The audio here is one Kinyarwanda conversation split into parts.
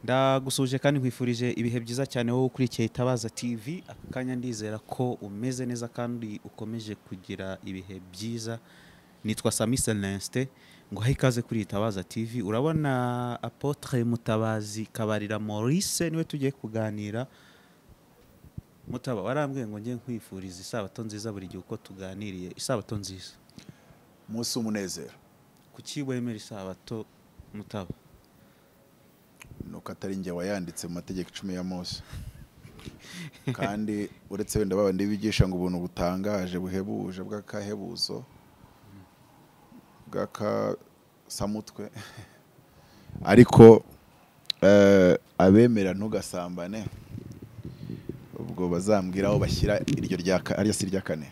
ndagusuje kandi nkwifurije ibihe byiza cyane wowe ukurikiye itabaza TV aka kanya ndizera ko umeze neza kandi ukomeje kugira ibihe byiza nitwa Sami Celestin ngo he ikaze kuri itabaza TV urabona Apotre Mutabazi Kabarira Maurice niwe tugiye kuganira mutaba warambwiye ngo njye nkwifuriza isabato nziza buri gihe uko tuganiriye isabato nziza umunsi w'umunezero kuki wemera isabato mutaba nuko atari njye wayanditse mu mategeko icumi ya mose kandi uretse wenda babandi bigisha ngo ubuntu butangaje buhebuje bw'akahebuzo bw'akasamutwe ariko eh, abemera ntugasambane ubwo bazambwira aho bashyira iryo rya ka- ariyo si irya kane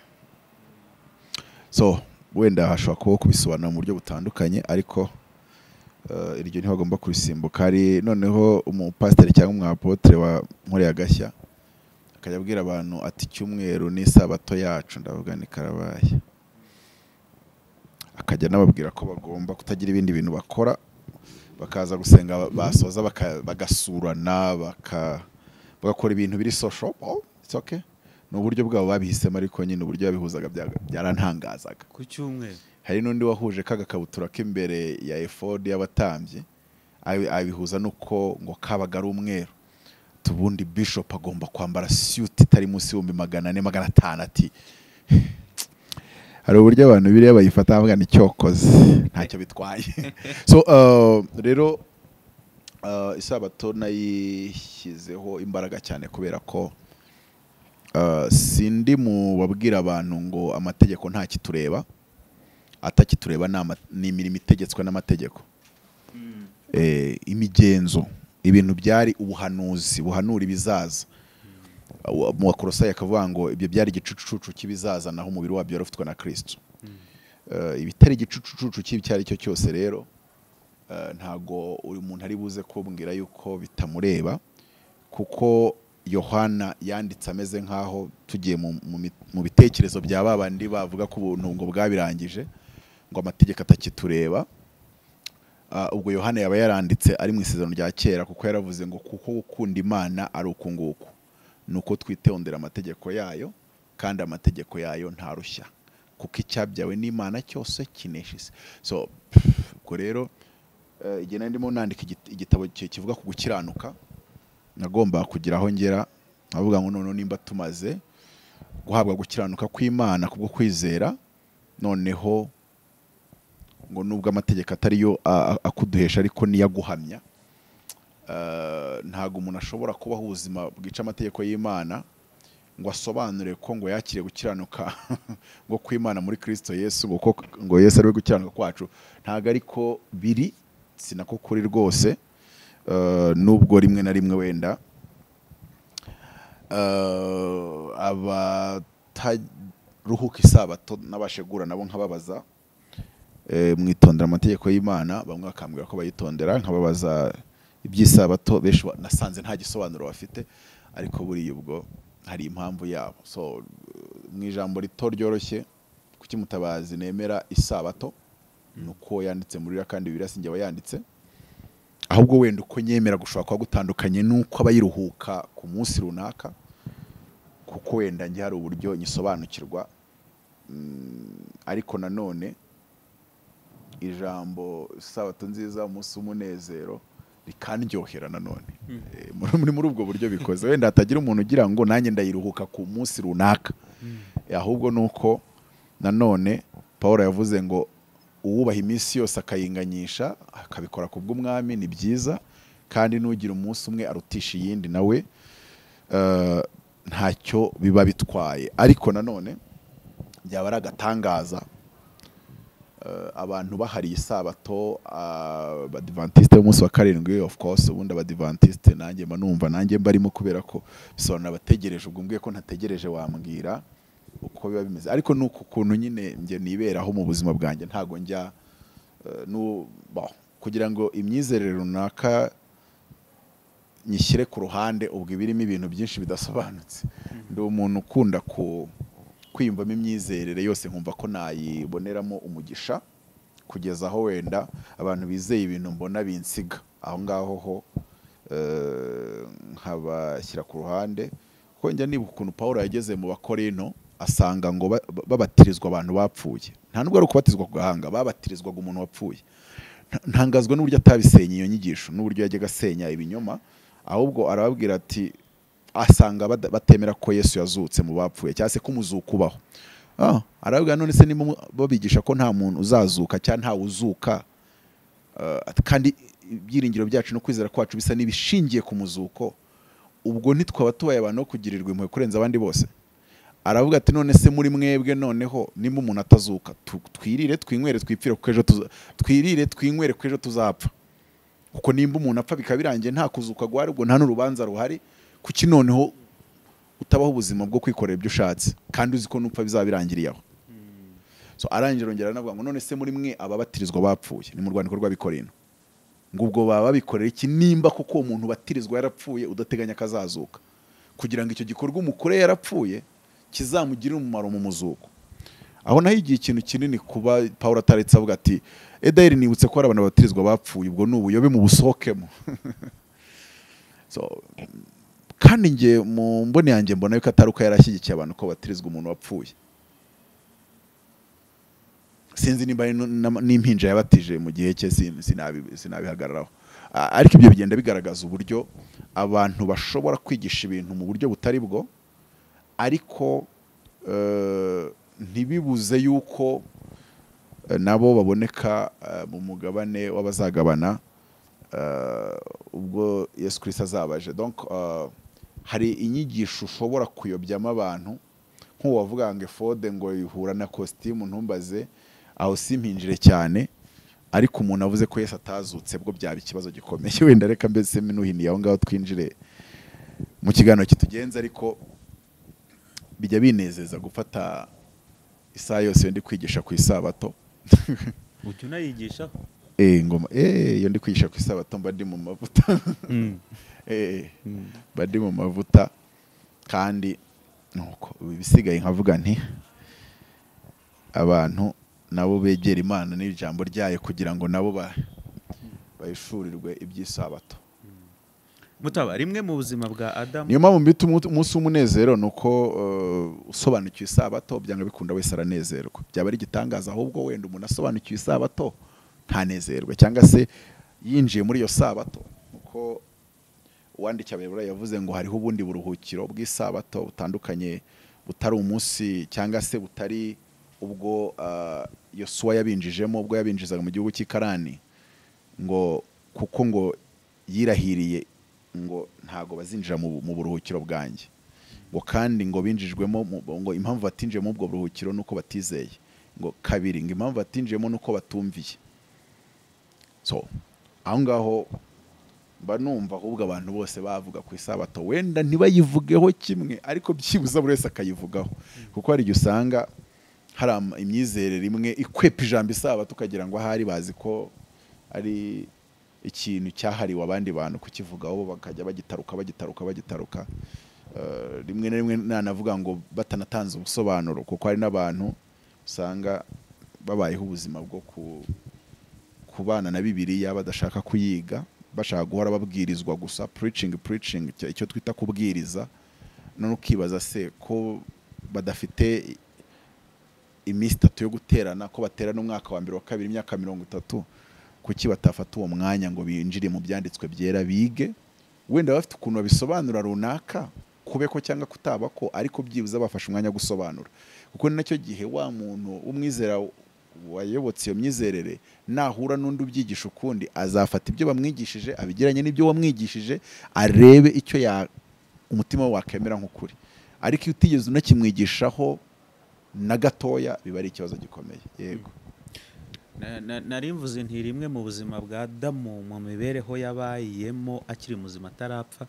so wenda hashobora kubaho kubisobanura mu buryo butandukanye ariko eh, iryo ntibagomba kurisimbuka hari noneho umupasiteri cyangwa umwapotere wa Nkoreye Agashya akajya abwira abantu ati icyumweru ni isabato yacu ndavuga ni karabaye akajya anababwira ko bagomba kutagira ibindi bintu bakora bakaza gusenga basoza baka- bagasurana baka- bagakora ibintu biri social oh, it's okay ni uburyo bwabo babihisemo ariko nyine uburyo babihuzaga bya- byarantangazaga ku cyumweru hari n'undi wahuje kagakabutura k'imbere ya efodi y'abatambyi abi- abihuza n'uko ngo kabaga ari umweru tubundi bishop agomba kwambara suit itari munsi y'ibihumbi magana ane magana atanu ati hari uburyo abantu biriya bayifata bavuga ni cyokoze ntacyo bitwaye so uh, rero uh, isabato nayishyizeho imbaraga cyane kubera ko uh, sindi mu babwira abantu ngo amategeko nta kitureba atakitureba ni ama- ni imirimo itegetswe n'amategeko Eh, imigenzo ibintu byari ubuhanuzi buhanura ibizaza Wa- mu bakorosayi akavuga ngo ibyo byari igicucucucu cy'ibizaza naho umubiri wabyo wari ufitwe na kristo Eh, ibitari igicucucucu cy'ibi icyo ari cyo cyose rero eh, ntago uyu muntu ari buze kumbwira yuko bitamureba kuko yohana yanditse ameze nk'aho tugiye mu, mu, mi- mu bitekerezo bya babandi bavuga ko ubuntu ngo bwabirangije ngo amategeko atakitureba Ah, ubwo yohana yaba yaranditse ari mu isezerano rya kera kuko yaravuze ngo kuko gukunda imana ari uku nguku ni uko twitondera amategeko yayo kandi amategeko yayo ntarushya kuko icyabyawe n'imana cyose kinesha isi so pff, ubwo rero eh, igihe nari ndimo nandika igit- igitabo ki- kivuga ku gukiranuka nagombaga kugira aho ngera nkavuga ngo noneho nimba tumaze guhabwa gukiranuka kw'imana kubwo kwizera noneho ngo nubwo amategeko atari yo a- a- akuduhesha ariko niyo aguhamya Eh, ntabwo umuntu ashobora kubaho ubuzima bwica amategeko y'imana ngo asobanure ko ngo yakiriye gukiranuka ngo kw'imana muri kristo yesu ngo ko- ngo yesu ari we gukiranuka kwacu ntabwo ariko biri sinako kuri rwose Eh, nubwo rimwe na rimwe wenda eh, abataruhuka isabato n'abashegura nabo nkababaza eh, mwitondera amategeko y'imana bamwe bakambwira ko bayitondera nkababaza iby'isabato benshi ba- nasanze nta gisobanuro bafite ariko buriya ubwo hari impamvu yabo so eh, mu ijambo rito ryoroshye kuki mutabazi nemera isabato ni uko yanditse muri ririya kandi biriya sinjye wayanditse ahubwo wenda uko nyemera gushobora kuba gutandukanye n'uko abayiruhuka ku munsi runaka kuko wenda njye hari uburyo nyisobanukirwa Mm, ariko nanone ijambo isabato nziza umunsi w'umunezero rikandyohera nanone Eh, muri- muri muri ubwo buryo bikoze wenda hatagira umuntu ugira ngo nanjye ndayiruhuka ku munsi runaka Eh, ahubwo ni uko nanone paul yavuze ngo uwubaha iminsi yose akayinganyisha akabikora ku bw'umwami ni byiza kandi n'ugira umunsi umwe arutisha iyindi nawe eh, ntacyo biba bitwaye ariko nanone byaba ari agatangaza eh, abantu bahariye isabato ah, abadivantisite b'umunsi wa karindwi of course ubundi abadivantisite nanjye mba numva nanjye mbarimo kubera ko bisobanura abategereje ubwo mbwiye ko ntategereje wambwira uko biba bimeze ariko ni uku kuntu nyine njye niberaho mu buzima bwanjye ntago njya eh, nu- bon, kugira ngo imyizerere runaka nyishyire ku ruhande ubwo iba irimo ibintu byinshi bidasobanutse ndi umuntu ukunda ku kwiyumvamo imyizerere yose nkumva ko nayiboneramo umugisha kugeza aho wenda abantu bizeye ibintu mbona binsiga aho ngaho ho eh, nkabashyira ku ruhande kuko njya nibuka ukuntu paul yageze mu bakorino asanga ngo ba- ba- babatirizwa abantu bapfuye nta nubwo ari ukubatizwa ku gahanga babatirizwaga umuntu wapfuye Nta- ntangazwa n'uburyo atabisenye iyo nyigisho n'uburyo yajyaga asenya ibinyoma ahubwo arababwira ati asanga bada- batemera ko yesu yazutse mu bapfuye cyangwa se ko umuzuko ubaho ah, arababwira none se niba babigisha ko nta muntu uzazuka cyangwa ntawe uzuka Uh, at- kandi ibyiringiro byacu no kwizera kwacu bisa n'ibishingiye ku muzuko ubwo ntitwaba tubaye abantu bo kugirirwa impuhwe kurenza abandi bose aravuga ati none se muri mwebwe noneho nimba umuntu atazuka tu- twirire twinywere twipfire kuko ejo tuza- twirire twinywere kuko ejo tuzapfa kuko nimba umuntu apfa bikaba birangiye nta kuzuka guhari ubwo nta n'urubanza ruhari kuki noneho utabaho ubuzima bwo kwikorera ibyo ushatse kandi uzi ko nupfa bizaba birangiriye aho so arangije arongera anavuga ngo none se muri mwe ababatirizwa bapfuye ni mu rwandiko rw'abikorino ngo ubwo baba babikorera iki nimba kuko uwo muntu batirizwa yarapfuye udateganya ko azazuka kugira ngo icyo gikorwa umukore yarapfuye kizamugirire umumaro mu muzuko aho naho igihe ikintu kinini kuba paul ataretse avuga ati edayiri nibutse ko hari abantu babatirizwa bapfuye ubwo ni ubuyobe mu busohokemo so, kandi njye mu mboni yanjye mbona yuko atari uko yarashyigikiye abantu ko batirizwa umuntu wapfuye sinzi nimba ari nu- nam- n'impinja yabatije mu gihe cye sin- sinabi- sinabihagararaho A- ariko ibyo bigenda bigaragaza uburyo abantu bashobora kwigisha ibintu mu buryo butari bwo ariko eh, ntibibuze yuko eh, nabo baboneka eh, mu mugabane w'abazagabana eh, ubwo yesu kirisita azabaje donc eh, hari inyigisho ushobora kuyobyamo abantu nk'uwavuga ngo efode ngo ihura na kositimu ntumbaze aho simpinjire cyane ariko umuntu avuze ko yesu atazutse bwo byaba ikibazo gikomeye wenda reka mbese minuhiniye aho ngaho twinjire mu kiganiro kitugenza ariko bijya binezeza gufata isaha yose iyo ndi kwigisha ku isabato ujya unayigishaho Eh, ngoma eh, iyo ndi kwigisha ku isabato mba ndi mu mavuta Eh, mba ndi mu mavuta kandi nuko ibisigaye nkavuga nti abantu nabo begera imana n'ijambo ryayo kugira ngo nabo ba- bahishurirwe iby'isabato mutaba rimwe mu buzima bwa adamu niyo mpamvu mbita umu- umunsi w'umunezero ni uko eh, usobanukiwe isabato byanga bikunda wese aranezerwa byaba ari igitangaza ahubwo wenda umuntu asobanukiwe isabato ntanezerwe cyangwa se yinjiye muri iyo sabato uko uwandika abayobora yavuze ngo hariho ubundi buruhukiro bw'isabato butandukanye butari umunsi cyangwa se butari ubwo eh, yosuwa yabinjijemo ubwo yabinjizaga mu gihugu cy'i karani ngo kuko ngo yirahiriye ngo ntago bazinjira mu, mu buruhukiro bwanjye ngo kandi ngo binjijwemo mu- ngo impamvu batinjiye muri ubwo buruhukiro nuko batizeye ngo kabiri ngo impamvu batinjiyemo nuko batumviye so aho ngaho mba numva ahubwo abantu bose bavuga ku isabato wenda ntibayivugeho kimwe ariko byibuze buri wese akayivugaho kuko hari igihe usanga hari ama- imyizerere imwe ikwepa ijambo isabato ukagira ngo ahari bazi ko ari ikintu cyahariwe abandi bantu kukivugaho bo bakajya bagitaruka bagitaruka bagitaruka Eh, rimwe na rimwe nanavuga ngo batanatanze ubusobanuro kuko hari n'abantu usanga babayeho ubuzima bwo ku kubana na bibiliya badashaka kuyiga bashaka guhora babwirizwa gusa preaching preaching icyo- icyo twita kubwiriza none ukibaza se ko badafite iminsi itatu yo guterana ko baterana umwaka wa mbere wa kabiri imyaka mirongo itatu kuki batafata uwo mwanya ngo binjire mu byanditswe byera bige wenda bafite ukuntu babisobanura runaka kubeko cyangwa kutaba ko ariko byibuze bafashe umwanya wo gusobanura kuko ni nacyo gihe wa muntu w'umwizera wayobotse iyo myizerere nahura n'undi ubyigisha ukundi azafata ibyo bamwigishije abigiranye n'ibyo wamwigishije arebe icyo ya umutima we wakemera nk'ukuri ariko iyo utigeze unakimwigishaho na gatoya biba ari ikibazo gikomeye yego Na- na- nari mvuze nti rimwe mu buzima bwa adamu mu mibereho yabayemo akiri muzima atarapfa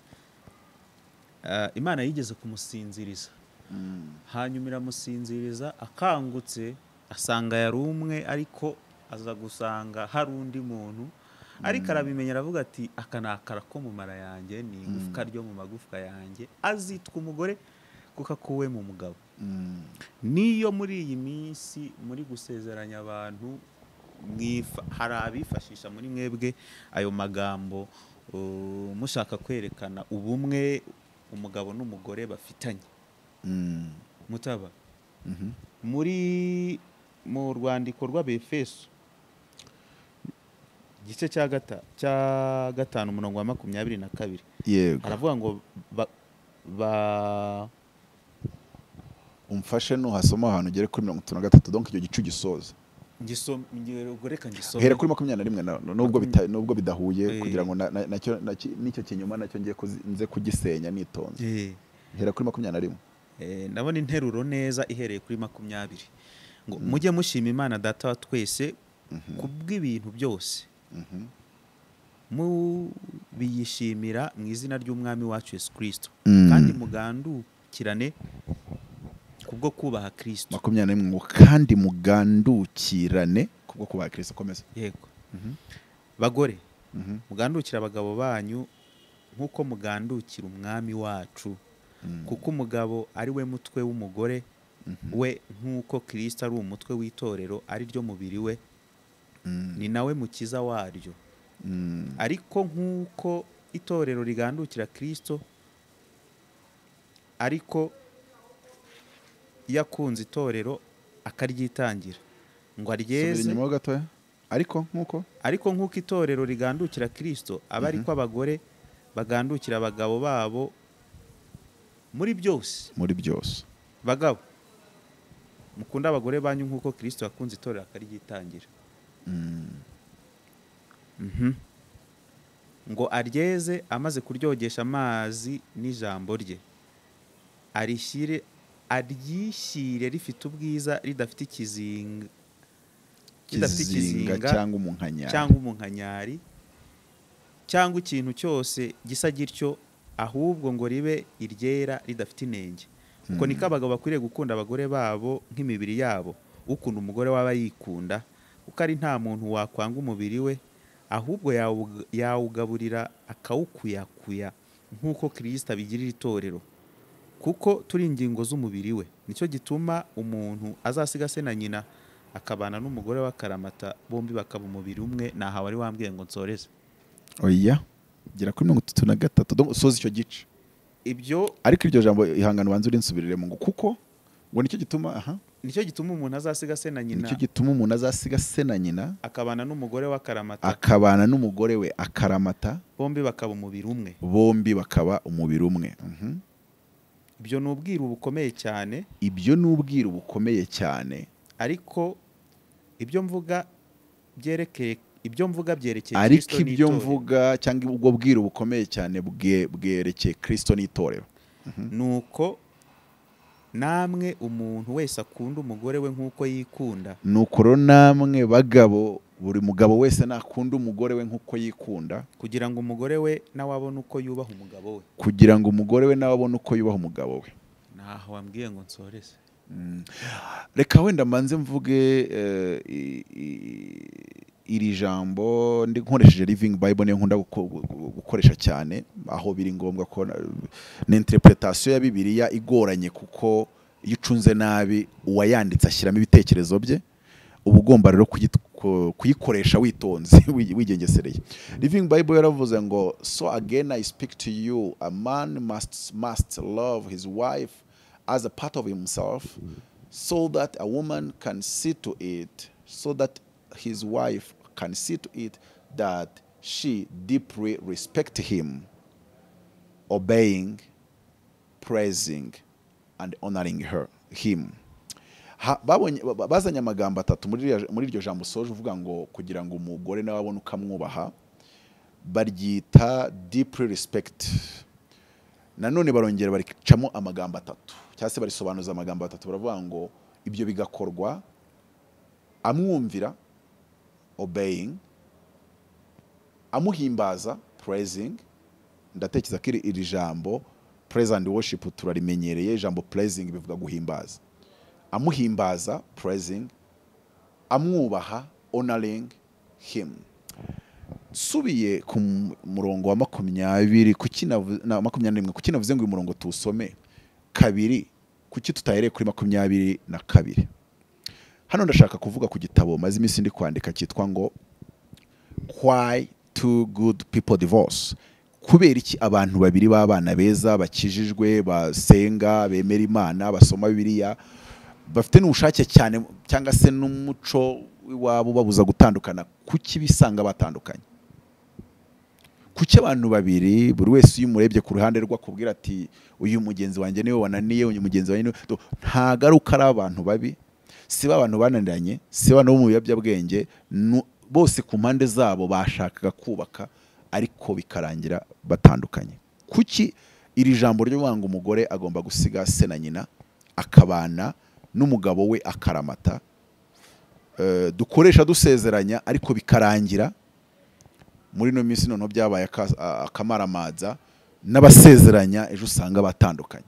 Ah, imana yigeze kumusinziriza Mm. hanyuma iramusinziriza akangutse asanga yari umwe ariko aza gusanga hari undi muntu ariko arabimenya aravuga ati aka ni akara ko mu mara yanjye ni igufwa ryo mu magufwa yanjye azitwa umugore kuko akuwe mu mugabo Mm. niyo muri iyi minsi muri gusezeranya abantu mwifa- hari abifashisha muri mwebwe ayo magambo uh, mushaka kwerekana ubumwe umugabo n'umugore bafitanye Mm. mutaba Mhm. muri mu rwandiko rw'abefeso igice cya gata cya gatanu umurongo wa makumyabiri na kabiri yego aravuga ngo ba, ba umfashe nuhasoma ahantu ugere kuri mirongo itatu na gatatu donc icyo gicu gisoza ngisoma ngoreka ngisoma uhera kuri makumyabiri na rimwe na- nubwo bita- nubwo bidahuye Eh. kugira ngo na- na- nacyo naki- n'icyo kinyuma nacyo ngiye kuzi- nze kugisenya nitonze Eh. hera kuri makumyabiri na rimwe Eh, ndabona interuro neza ihereye kuri makumyabiri ngo mujye mushima imana data wa twese ku bw'ibintu byose Mhm. mubiyishimira mu izina ry'umwami wacu yesu kirisito Mm. kandi mugandukirane kubwo kubaha kirisito makumyabiri na rimwe ngo kandi mugandukirane kubwo kubaha kirisito komeza yego Mhm. bagore Mhm. mugandukire abagabo banyu nk'uko mugandukira umwami wacu Mm. kuko umugabo ari we mutwe w'umugore we nk'uko kirisito ari umutwe w'itorero ari ryo mubiri we Mm. ni nawe mukiza waryo Mm. ariko nk'uko itorero rigandukira kirisito ariko yakunze itorero akaryitangira ngo Subira aryeze inyuma ho gatoya ariko nk'uko ariko nk'uko itorero rigandukira kirisito aba ari ko abagore bagandukira abagabo babo muri byose muri byose bagabo mukunda abagore banyu nk'uko kirisito yakunze itorero akaryitangira Mm. Mhm. ngo aryeze amaze kuryogesha amazi n'ijambo rye arishyire aryishyire rifite ubwiza ridafite ikizinga ridafite kizinga ikizinga cyangwa umunkanyari cyangwa umunkanyari cyangwa ikintu cyose gisa gityo ahubwo ngo ribe iryera ridafite inenge kuko niko abagabo bakwiriye gukunda abagore babo nk'imibiri yabo ukunda umugore waba yikunda kuko ari nta muntu wakwanga umubiri we ahubwo yawug- yawugaburira akawukuyakuya nk'uko kirisita abigirira itorero kuko turi ingingo z'umubiri we nicyo gituma umuntu azasiga se na nyina akabana n'umugore w'akaramata bombi bakaba umubiri umwe ntahawe wari wambwiye ngo nsoreze oya gera kuri mirongo itatu na gatatu donc usoza icyo gice ibyo ariko iryo jambo ihangane ubanza urinsubirire mu ngo kuko ngo nicyo gituma aha nicyo gituma umuntu azasiga se na nyina nicyo gituma umuntu azasiga se na nyina akabana n'umugore w'akaramata akabana n'umugore we akaramata bombi bakaba umubiri umwe bombi bakaba umubiri umwe Mhm. ibyo ni ubwiru bukomeye cyane ibyo ni ubwiru bukomeye cyane ariko ibyo mvuga byerekeye ibyo mvuga byerekeye ariko Kristo ibyo n'itorero. mvuga cyangwa ubwo bwiru bukomeye cyane bwe- bwerekeye kirisito n'itorero nuko namwe umuntu wese akunda umugore we nk'uko yikunda nuko rero namwe bagabo buri mugabo wese nakunda umugore we nk'uko yikunda kugira ngo umugore we nawe abone uko yubaha umugabo we kugira ngo umugore we nawe abone uko yubaha umugabo we ntaho wambwiye ngo nsoreze Mm. reka wenda mbanze mvuge eh, i- i- iri jambo ndi nkoresheje living bible niyo nkunda guko- gu- gu- gukoresha cyane aho biri ngombwa ko na- na interpretation ya bibiliya igoranye kuko iyo ucunze nabi uwayanditse ashyiramo ibitekerezo bye uba ugomba rero kuyit- ku- kuyikoresha witonze wi- wigengesereye living bible yaravuze ngo so again i speak to you a man must, must love his wife as a part of himself so that a woman can see to it so that his wife can see to it that she deeply respect him obeying praising and honoring her him Ha- babonye- ba- ba- bazanye amagambo atatu muri iriya- muri iryo jambo usoje uvuga ngo kugira ngo umugore nawe abone uko amwubaha baryita deeply respect nanone barongera baricamo amagambo atatu cyangwa se barisobanuza amagambo atatu baravuga ngo ibyo bigakorwa amwumvira obeying amuhimbaza praising ndatekereza ko iri, iri jambo praise and worship turarimenyereye ijambo praising bivuga guhimbaza amuhimbaza praising amwubaha honoring him nsubiye ku m- murongo wa makumyabiri kuki navu- na makumyabiri na rimwe kuki navuze ngo uyu murongo tuwusome kabiri kuki tutahereye kuri makumyabiri na kabiri hano ndashaka kuvuga ku gitabo maze iminsi ndi kwandika cyitwa ngo why two good people divorce kubera iki abantu babiri b'abana beza bakijijwe basenga bemera imana basoma bibiliya bafite n'ubushake cyane cyangwa se n'umuco w'iwabo babuza gutandukana kuki bisanga batandukanye kuki abantu babiri buri wese iyo umurebye ku ruhande rwe akubwira ati uyu mugenzi wanjye niwe wananiye uyu mugenzi wanjye niwe Do- nta garuka ari abantu babi si ba bantu bananiranye si ba bantu bo mu biyobyabwenge nu- bose ku mpande zabo bashakaga kubaka ariko bikarangira batandukanye kuki iri jambo ryo ngo umugore agomba gusiga se na nyina akabana n'umugabo we akaramata Eh, dukoresha dusezeranya ariko bikarangira muri ino minsi noneho byabaye aka- a- akamaramaza n'abasezeranya ejo usanga batandukanye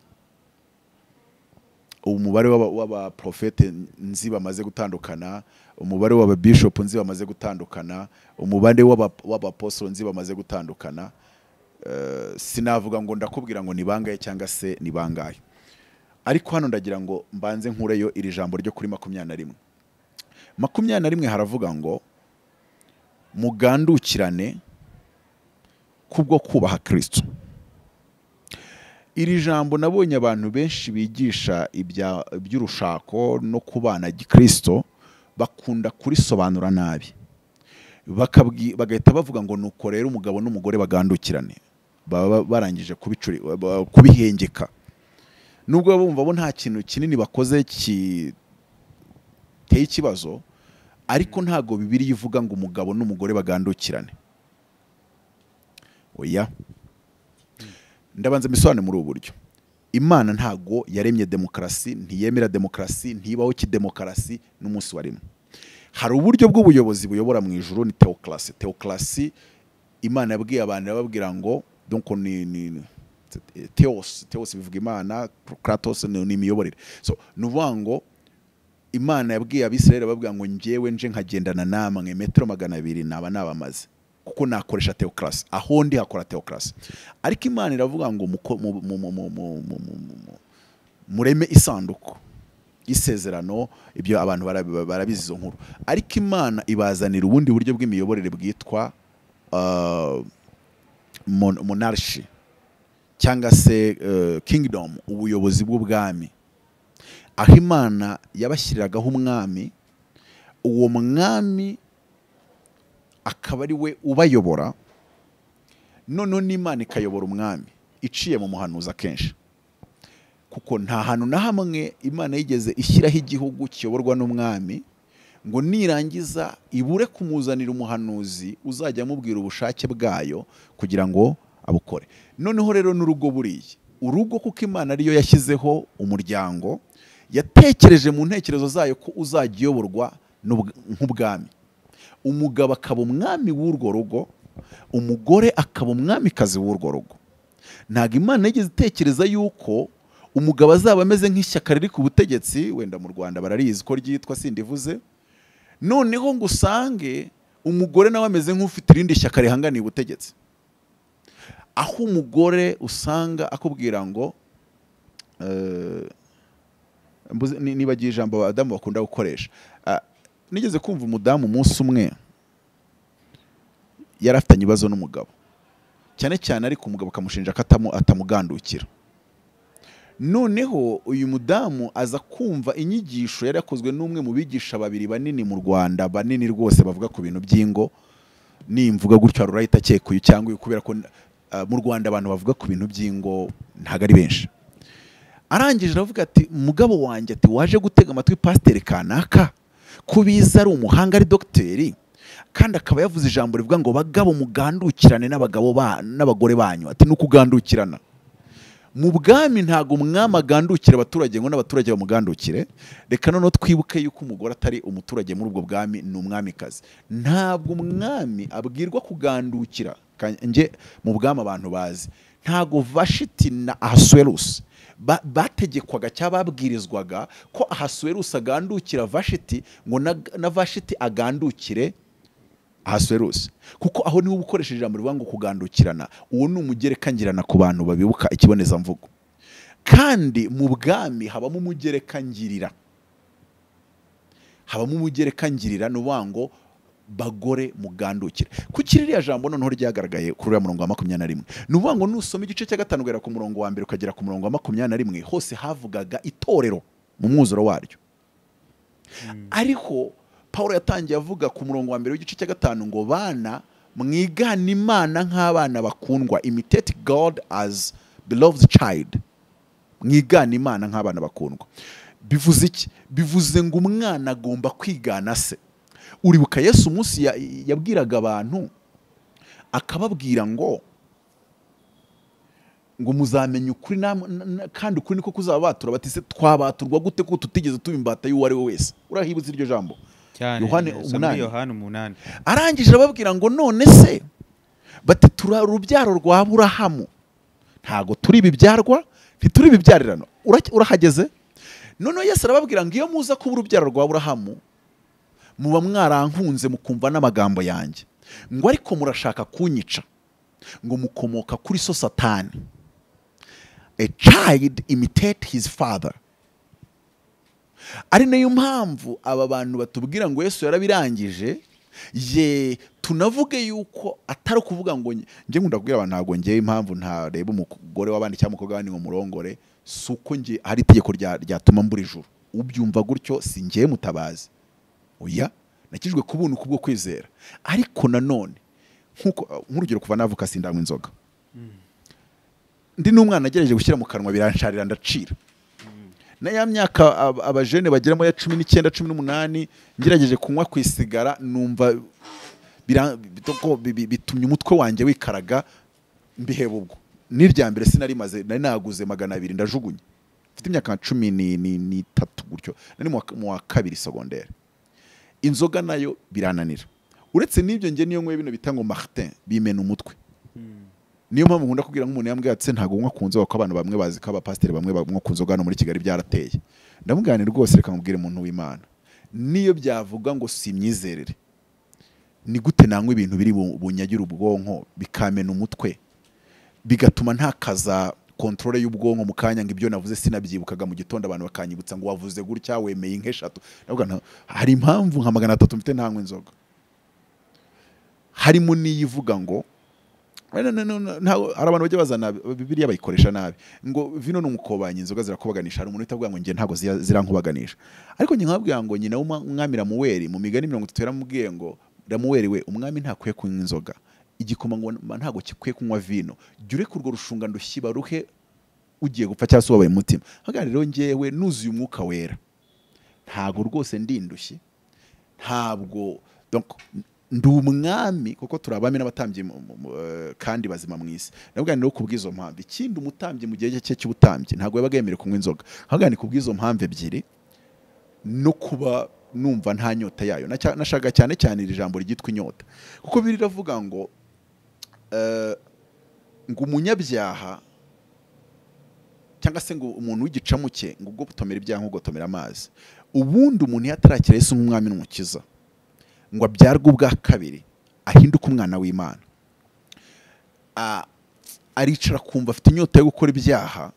umubare w'aba- w'abaprofete nzi bamaze gutandukana umubare w'ababishopu nzi bamaze gutandukana umubare w'aba- w'abaposoro nzi bamaze gutandukana Eh, sinavuga ngo ndakubwira ngo ni bangahe cyangwa se ni bangahe ariko hano ndagira ngo mbanze nkureyo iri jambo ryo kuri makumyabiri na rimwe makumyabiri na rimwe haravuga ngo mugandukirane kubwo kubaha kirisito iri jambo nabonye abantu benshi bigisha ibya- iby'urushako no kubana gikirisito bakunda kurisobanura nabi bakabwi- bagahita bavuga ngo nuko rero umugabo n'umugore bagandukirane baba barangije kubicuri- ba- kubihengeka nubwo baba bumva bo nta kintu kinini bakoze ki- giteye ikibazo ariko ntabwo bibiri ivuga ngo umugabo n'umugore bagandukirane oya ndabanza mbisobanure muri ubu buryo imana ntabwo yaremye demokarasi ntiyemera demokarasi ntibaho kidemokarasi n'umunsi wa rimwe hari uburyo bw'ubuyobozi buyobora mu ijuru ni teokarasi teokarasi imana yabwiye abantu irababwira ngo donc ni, ni, ni teos teos bivuga imana kratos ni, ni imiyoborere so ni ukuvuga ngo imana yabwiye abisirayeli babwira ngo njyewe nje nkagendana namwe metero magana abiri naba nabamaze kuko nakoresha teokarasi aho ndi hakora teokarasi ariko imana iravuga ngo muko- mu- mu- mu- mu- mu- mu- mu- mu- mu- mureme isanduku isezerano ibyo abantu barabi- barabizi izo nkuru ariko imana ibazanira ubundi buryo bw'imiyoborere bwitwa uh, mon- monarchy cyangwa se uh, kingdom ubuyobozi bw'ubwami aho imana yabashyiriragaho umwami uwo mwami akaba ari we ubayobora noneho n'imana ikayobora umwami iciye mu muhanuzi akenshi kuko nta hantu na hamwe imana yigeze ishyiraho igihugu kiyoborwa n'umwami ngo nirangiza ibure kumuzanira umuhanuzi uzajya amubwira ubushake bwayo kugira ngo abukore noneho rero n'urugo buriya urugo kuko imana ariyo yashyizeho umuryango yatekereje mu ntekerezo zayo ko uzajya uyoborwa n'ubw- nk'ubwami umugabo akaba umwami w'urwo rugo umugore akaba umwamikazi w'urwo rugo ntabwo imana yigeze itekereza yuko umugabo azaba ameze nk'ishyaka riri ku butegetsi wenda mu rwanda bararizi ko ryitwa sindivuze noneho ngo usange umugore nawe ameze nk'ufite irindi shyaka rihanganiye ubutegetsi aho umugore usanga akubwira ngo eh, mbuze- ni- nibagiye ijambo abadamu bakunda gukoresha Ah, nigeze kumva umudamu umunsi umwe yari afitanye ibibazo n'umugabo cyane cyane ariko umugabo akamushinja ko atamu- atamugandukira noneho uyu mudamu aza kumva inyigisho yari yakozwe n'umwe mu bigisha babiri banini mu rwanda banini rwose bavuga ku bintu by'ingo nimvuga gutyo hari urahita akeka uyu cyangwa uyu kubera ko ah, mu rwanda abantu bavuga ku bintu by'ingo ntabwo ari benshi arangije aravuga ati mugabo wanjye ati waje gutega amatwi pasiteri kanaka ko biza ari umuhanga ari dogiteri kandi akaba yavuze ijambo rivuga ngo bagabo mugandukirane n'abagabo ba- n'abagore banyu ati ni ukugandukirana mu bwami ntabwo umwami agandukira abaturage ngo n'abaturage bamugandukire reka noneho twibuke yuko umugore atari umuturage muri ubwo bwami ni umwamikazi ntabwo umwami abwirwa kugandukira Ka- nge mu bwami abantu bazi ntabwo vashiti na ahasuwerusi ba- bategekwaga cyangwa babwirizwaga ko ahasuwerusi agandukira vashiti ngo na- na vashiti agandukire ahasuwerusi kuko aho niho uba ukoresheje ijambo rivuga ngo kugandukirana uwo ni umugereka ngirana ku bantu babibuka ikibonezamvugo kandi mu bwami habamo umugereka ngirira habamo umugereka ngirira ni ukuvuga ngo bagore mugandukire kuki ririya jambo noneho ryagaragaye kuri uriya murongo wa makumyabiri na rimwe ni ukuvuga ngo nusoma igice cya gatanu ugera ku murongo wa mbere ukagera ku murongo wa makumyabiri na rimwe hose havugaga itorero mu mwuzuro waryo ariko paul yatangiye avuga ku murongo wa mbere w'igice cya gatanu ngo bana mwigana imana nk'abana bakundwa imitate god as beloved child mwigana imana nk'abana bakundwa bivuze iki bivuze ngo umwana agomba kwigana se uribuka yesu umunsi ya- yabwiraga abantu akababwira ngo ngo muzamenye ukuri nam- na- na- kandi ukuri niko kuzabatura bati se twabaturwa gute ko tutigeze tuba imbata y'uwo ari we wese urahibuze iryo jambo cyane Yohani Samweli umunani. yohani umunani arangije arababwira ngo none se bati turi urubyaro rwa burahamu ntabwo turi ibibyarwa ntituri ibibyarirano Ura- urahageze noneho yesu arababwira ngo iyo muza kuba urubyaro rwa burahamu muba mwarankunze mukumva n'amagambo yanjye ngo ariko murashaka kunyica ngo mukomoka kuri so satani a child imitate his father ari nayo mpamvu aba bantu batubwira ngo yesu yarabirangije ye tunavuge yuko atari ukuvuga ngo nge- nge nkunda kubwira abantu ntabwo ngewe impamvu ntareba umugore w'abandi cyangwa umukobwa w'abandi ngo murongore si uko nge hari itegeko rya- ryatuma mbura ijuru ubyumva gutyo si ngewe mutabazi oya nakijwe ku buntu kubwo kwizera ariko nanone nk'uko nk'urugero kuva navuka sindanywa inzoga ndi n'umwana agerageje gushyira mu kanwa biransharira ndacira na ya myaka ab- abajene bageramo ya cumi n'icyenda cumi n'umunani ngerageje kunywa ku isigara numva bira- bitoko- bi- bi- bitumye umutwe wanjye wikaraga mbiheba ubwo n'irya mbere sinarimaze nari naguze magana abiri ndajugunye mfite imyaka nka cumi ni- ni- n'itatu gutyo nari mu wa- mu wa kabiri segondere inzoga nayo birananira uretse n'ibyo njye niyo nkwe bino bita ngo martin bimena umutwe niyo mpamvu nkunda kubwira nk'umuntu yambwiye ati "Se, ntabwo unywa ku nzoga ko abantu bamwe bazi ko abapasiteri bamwe banywa ku nzoga hano muri kigali byarateye ndamugane rwose reka nkubwire umuntu w'imana niyo byavuga ngo si imyizerere ni gute nanywa ibintu biri bu- bunyagire ubwonko bikamena umutwe bigatuma ntakaza kontorore y'ubwonko mu kanya ngo ibyo navuze sinabyibukaga mu gitondo abantu bakanyibutsa ngo wavuze gutya wemeye nk'eshatu ndavuga nta- hari impamvu nka magana atatu mfite ntanywa inzoga harimo n'iyivuga ngo Wenda na- na- na- ntago- hari abantu bajya bazana bibiliya bayikoresha nabi ngo vino ni umukobanyi inzoga zirakubaganisha hari umuntu utavuga ngo njye ntabwo zira- zirankubaganisha ariko njye nkababwira ngo nyina w'umwami ramuweri mu migani mirongo itatu yaramubwiye ngo ramuweri we umwami ntakwiye kunywa inzoga igikoma ngo ntabwo gikwiye kunywa vino jya ureka urwo rushungano rushyiba ruhe ugiye gupfa cyangwa se ubabaye umutima hagana rero ngewe nuzuye umwuka wera ntabwo rwose ndindushye ntabwo donc, ndi umwami kuko turi abami n'abatambyi mu- mu- mu- eh, kandi bazima mu isi ndavuga rero ku bw'izo mpamvu ikindi umutambyi mu gihe cye cy'ubutambyi ntabwo yabaga yemerewe kunywa inzoga ahubwo ni ku bw'izo mpamvu ebyiri no kuba numva nta nyota yayo Naca- nashaka cyane cyane iri jambo ryitwa inyota kuko biri riravuga ngo eh, ngo umunyabyaha cyangwa se ngo umuntu w'igicamuke ngo ubwo gutomera ibyaha nko gutomera amazi ubundi umuntu iyo atarakira Yesu nk'umwami n'umukiza ngo abyarwe ubwa kabiri ahinduke umwana w'imana A- aricara akumva afite inyota yo gukora ibyaha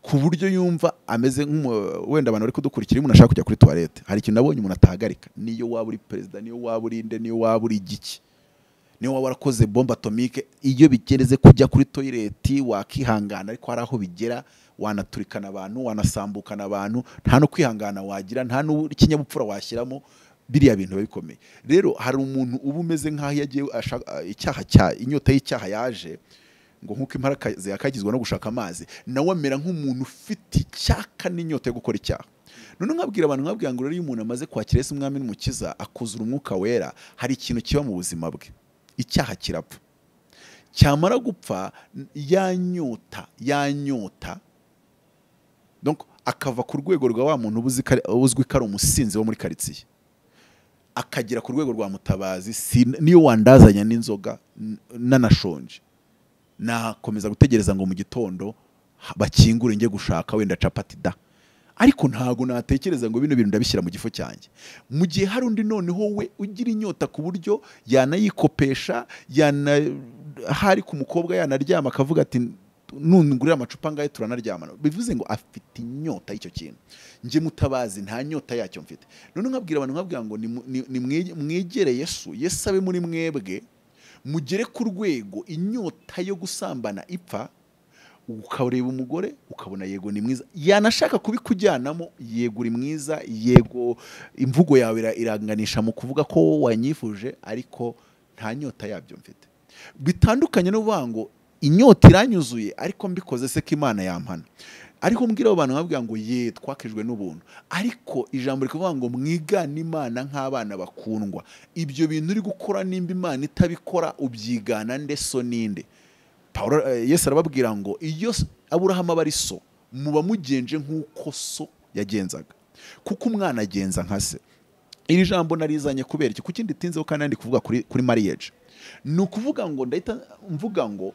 ku buryo yumva ameze nk'umu- wenda abantu bari kudukurikira iyo umuntu ashaka kujya kuri tuwarete hari ikintu nabonye umuntu atahagarika niyo waba uri perezida niyo waba uri nde niyo waba uri igiki niyo waba warakoze bombe atomike iyo bigereze kujya kuri toyireti wakihangana ariko hari aho bigera wanaturikana abantu wanasambukana abantu nta no kwihangana wagira nta n'ikinyabupfura washyiramo biriya bintu biba bikomeye rero hari umuntu uba umeze nk'aho yagiye ashaka icyaha cya inyota y'icyaha yaje ngo nk'uko imparaka yakagizwa no gushaka amazi nawe amera nk'umuntu ufite icyaka n'inyota yo gukora icyaha noneho nkabwira abantu nkabwira ngo rero iyo umuntu amaze kwakira Yesu umwami n'umukiza akuzura umwuka wera hari ikintu kiba mu buzima bwe icyaha kirapfa cyamara gupfa n- yanyota yanyota donc akava ku rwego rwa wa muntu uba uzi ko ari- uzwi ko ari umusinzi wo muri karitsiye akagera ku rwego rwa mutabazi si, niyo wandazanya n'inzoga n- nanashonje nakomeza gutegereza ngo mu gitondo ha- bakingure njye gushaka wenda capati da ariko ntabwo natekereza ngo bino bintu ndabishyira mu gifo cyanjye mu gihe hari undi noneho we ugira inyota ku buryo yanayikopesha yana hari ku mukobwa yanaryama akavuga ati nungurira amacupa ngayo turanaryamana bivuze ngo afite inyota y'icyo kintu njye mutabazi nta nyota yacyo mfite none nkabwira abantu nkabwira ngo nimu- ni- ni mwe- mwegere yesu yesu abe muri mwebwe mugere ku rwego inyota yo gusambana ipfa ukareba umugore ukabona yego ni mwiza yanashaka kubikujyanamo yego uri mwiza yego imvugo yawe ira- iranganisha mu kuvuga ko wanyifuje ariko nta nyota yabyo mfite bitandukanye no kuvuga ngo inyota iranyuzuye ariko mbikoze se ko imana yampana ariko mbwira abo bantu nkabwira ngo ye twakijwe n'ubuntu ariko ijambo rikuvuga ngo mwigane imana nk'abana bakundwa ibyo bintu uri gukora nimba imana itabikora ubyigana nde so ninde Pawulo eh, Yesu arababwira ngo iyo s- Aburahamu aba ari so muba mugenje nk'uko so yagenzaga kuko umwana agenza nka se iri jambo narizanye kubera iki kuki nditinzeho kandi ndi kuvuga kuri kuri marriage ni ukuvuga ngo ndahita mvuga ngo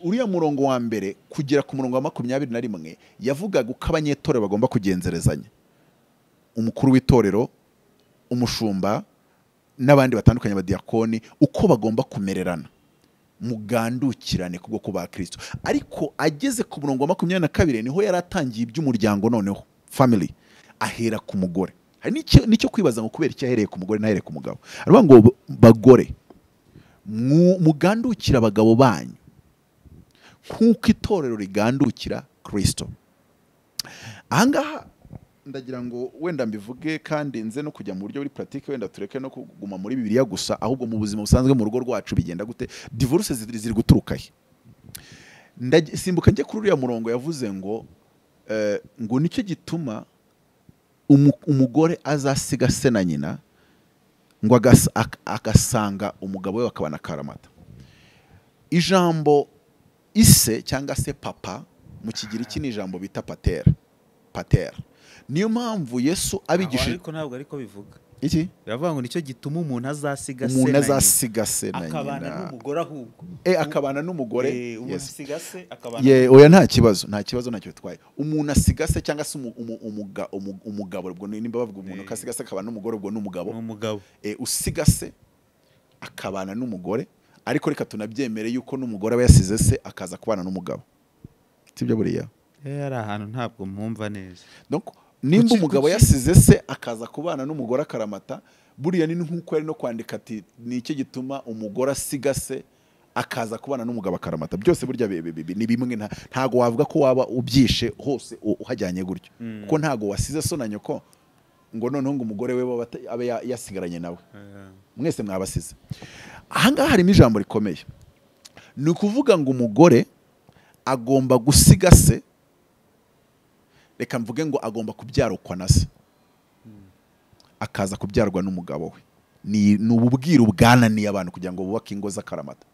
uriya murongo wa mbere kugera ku murongo wa makumyabiri na rimwe yavugaga uko abanyetorero bagomba kugenzerezanya umukuru w'itorero umushumba n'abandi batandukanye abadiyakoni uko bagomba kumererana mugandukirane kubwo kuba kirisito ariko ageze ku murongo wa makumyabiri na kabiri niho yari atangiye iby'umuryango noneho family ahera ku mugore hari n'icyo n'icyo kwibaza ngo kubera icyo ahereye ku mugore n'ahereye ku mugabo aravuga ngo bagore mu- mugandukire abagabo banyu nk'uko itorero rigandukira kirisito ahangaha ndagira ngo wenda mbivuge kandi nze no kujya mu buryo buri puratike wenda tureke no kuguma muri bibiliya gusa ahubwo mu buzima busanzwe mu rugo rwacu bigenda gute divorce ziri ziri guturuka he Ndaj- simbuka njye kuri uriya murongo yavuze ngo eh, ngo nicyo gituma umu- umugore azasiga se na nyina ngo agas- ak- agasanga umugabo we bakabana karamata ijambo ise cyangwa se papa mu kigiriki ni ijambo bita patera patera niyo mpamvu yesu Aho abigishije ariko ntabwo ariko bivuga iki biravuga ngo nicyo gituma umuntu azasiga se umuntu na nyina. azasiga se na akabana nyina n'umugore ahubwo Eh, akabana n'umugore Eh, umuntu yes. asiga se akabana Ye, oya nta kibazo nta kibazo ntacyo bitwaye umuntu asiga se cyangwa se umu- umu- umuga- umu- umugabo ubwo ni- nimba bavuga umuntu Eh. ko asiga se akabana n'umugore ubwo ni umugabo n'umugabo Eh, usiga se akabana n'umugore ariko reka tunabyemere yuko n'umugore aba yasize se akaza kubana n'umugabo sibyo buriya Eh, hari ahantu ntabwo mwumva neza Donc, nimba Kuki- umugabo kuki- yasize se akaza kubana n'umugore akaramata buriya ni nk'uko yari no kwandika ati ni iki gituma umugore asiga se akaza kubana n'umugabo akaramata byose burya bi- bi- bi- ni bimwe nta- ntago wavuga ko waba ubyishe hose u- uhajyanye gutyo Mm. kuko ntago wasize so na nyoko ngo noneho ngo umugore we abe ata- abe ya- yasigaranye nawe Eh, mwese mwabasize ahangaha harimo ijambo rikomeye ni ukuvuga ngo umugore agomba gusiga se reka mvuge ngo agomba kubyarukwa na se akaza kubyarwa n'umugabo we ni ni ububwiru bwananiye abantu kugira ngo bubake ingo z'akaramata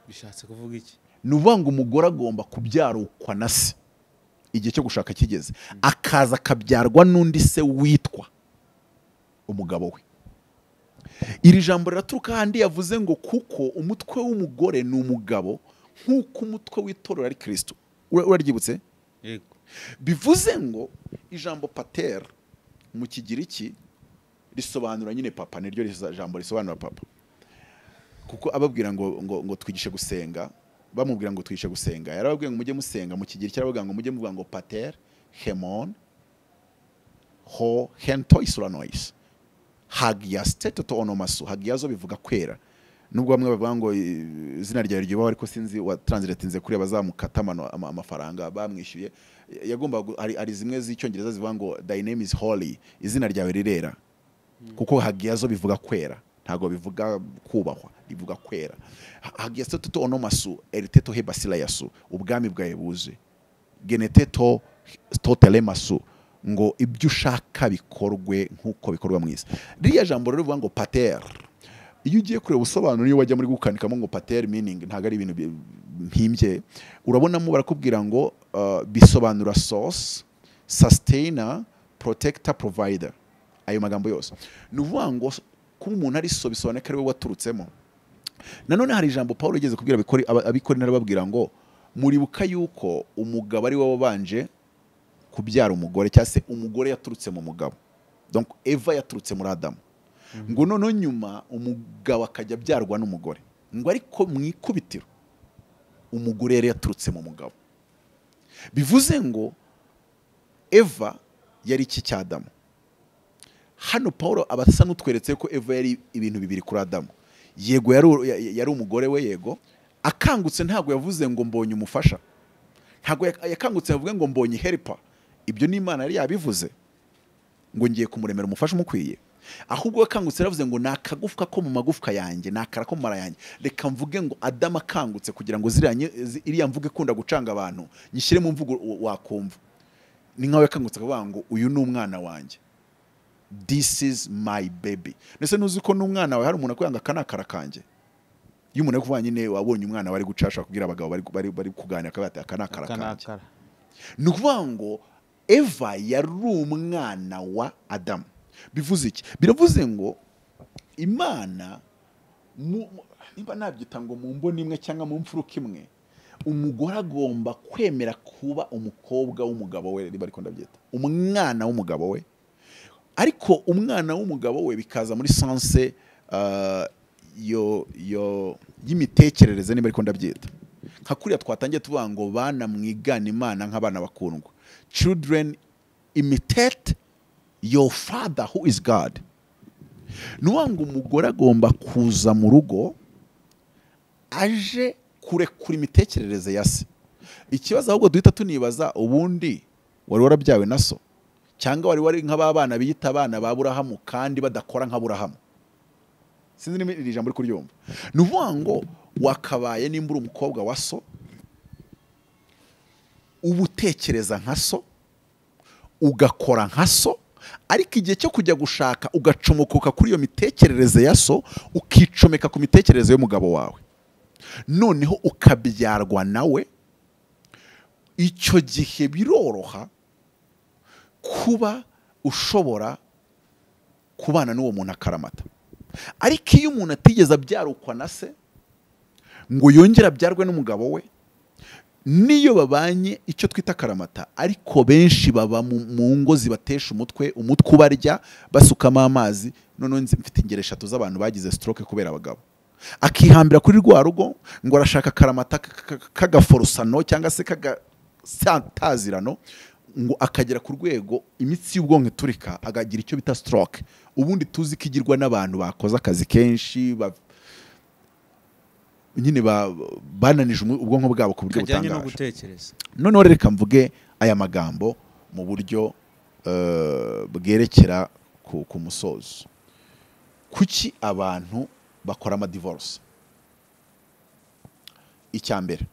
bishatse kuvuga iki ni ukuvuga ngo umugore agomba kubyarukwa na se igihe cyo gushaka kigeze akaza akabyarwa n'undi se witwa umugabo we iri jambo riraturuka ahandi yavuze ngo kuko umutwe w'umugore ni umugabo nk'uko umutwe w'itorero ari kirisito Ura- uraryibutse yego bivuze ngo ijambo pater mu kigiriki risobanura nyine papa niryo risa- jambo risobanura papa kuko ababwira ngo ngo, ngo twigishe gusenga bamubwira ngo twigishe gusenga yarababwiye ngo mujye musenga mu kigiriki yarababwira ngo mujye muvuga ngo pater hemon ho hentois uranois hagiaste toto onomasu hagiazo bivuga kwera nubwo bamwe bavuga ngo eh, izina ryawe ryubaho ariko sinzi watranslatinze kuri abazamukata amano- ama- amafaranga bamwishyuye yagombaga gu- hari, hari zimwe z'icyongereza zivuga ngo thy name is holy izina ryawe rirera kuko hagiazo bivuga kwera ntabwo bivuga kubahwa bivuga kwera Ha- hagiaste toto onomasu eriteto hebasilayasu ubwami bwawe buze genete to totelemasu ngo ibyo ushaka bikorwe nk'uko bikorwa mu isi ririya jambo rero rivuga ngo pater iyo ugiye kureba ubusobanuro niyo wajya muri gukandikamo ngo pater meaning ntabwo ari ibintu bi- mpimbye urabonamo barakubwira ngo uh, bisobanura source sustainer protector provider ayo magambo yose ni ukuvuga ngo kuba umuntu ari so bisobanura ko ari we waturutsemo nanone hari ijambo paul yigeze kubwira abikori- aba- abikorina arababwira ngo muribuka yuko umugabo ari we wabanje kubyara umugore cyangwa se umugore yaturutse mu mugabo donc eva yaturutse muri adamu ngo noneho nyuma umugabo akajya abyarwa n'umugore ngo ariko mu ikubitiro umugore yari yaturutse mu mugabo bivuze ngo eva yari iki cya adamu hano paul aba asa n'utweretse ko eva yari ibintu bibiri kuri adamu yego yari u- ya- ya- yari umugore we yego akangutse ntabwo yavuze ngo mbonye umufasha ntabwo yak- yakangutse yavuge ngo mbonye heripa ibyo ni imana yari yabivuze ngo ngiye kumuremera umufasha umukwiye ahubwo we akangutse yaravuze ngo ni akagufwa ko mu magufwa yanjye ni akara ko mu mara yanjye reka mvuge ngo adamu akangutse kugira ngo ziriya nye- zi- iriya mvugo ikunda gucanga abantu nyishyire mu mvugo wa- wakumva ni nkawe yakangutse akavuga ngo uyu ni umwana wanjye this is my baby ndetse nuzi ko n'umwana wawe hari umuntu akubwira ngo aka ni akara kanjye iyo umuntu ari kuvuga nyine wabonye umwana wari guca ashobora kubwira abagabo bari, bari, bari kuganira akavuga ati aka ni akara Aka ni kanjye akara. ni ukuvuga ngo eva yari umwana wa adamu bivuze iki biravuze ngo imana mu- mu- niba nabyita ngo mu mboni imwe cyangwa mu mfuruka imwe umugore agomba kwemera kuba umukobwa w'umugabo we niba ariko ndabyita umwana w'umugabo we ariko umwana w'umugabo we bikaza muri sanse ah, yo yo y'imitekerereze niba ariko ndabyita nka kuriya twatangiye tuvuga ngo bana mwigana imana nk'abana bakundwa children imitate your father who is god ni ukuvuga ngo umugore agomba kuza mu rugo aje kurekura imitekerereze ya se ikibazo ahubwo duhita tunibaza ubundi wari warabyawe na so cyangwa wari wari nk'aba bana biyita abana ba burahamu kandi badakora nka burahamu sinzi niba iri jambo uri kuryumva ni ukuvuga ngo wakabaye nimba uri umukobwa wa so uba utekereza nka so ugakora nka so ariko igihe cyo kujya gushaka ugacomokoka kuri iyo mitekerereze ya so ukicomeka ku mitekerereze y'umugabo wawe noneho ukabyarwa nawe icyo gihe biroroha kuba ushobora kubana n'uwo muntu akaramata ariko iyo umuntu atigeze abyarukwa na se ngo yongere abyarwe n'umugabo we niyo babanye icyo twita akaramata ariko benshi baba mu mu ngo zibatesha umutwe umutwe ubarya basukamo amazi noneho nzi- mfite ingero eshatu z'abantu bagize stroke kubera abagabo akihambira kuri rwa rugo ngo arashaka akaramata k- k- k- k'agaforosano cyangwa se k'agatazirano ngo akagera ku rwego imitsi y'ubwonko iturika akagira icyo bita stroke ubundi tuzi ko igirwa n'abantu bakoze akazi kenshi ba- nyine ba- bananije umu- ubwonko bwabo ku buryo kajyanye no butangaje gutekereza noneho reka mvuge aya magambo mu buryo eh, bwerekera ku, ku musozo kuki abantu bakora amadivorce icya mbere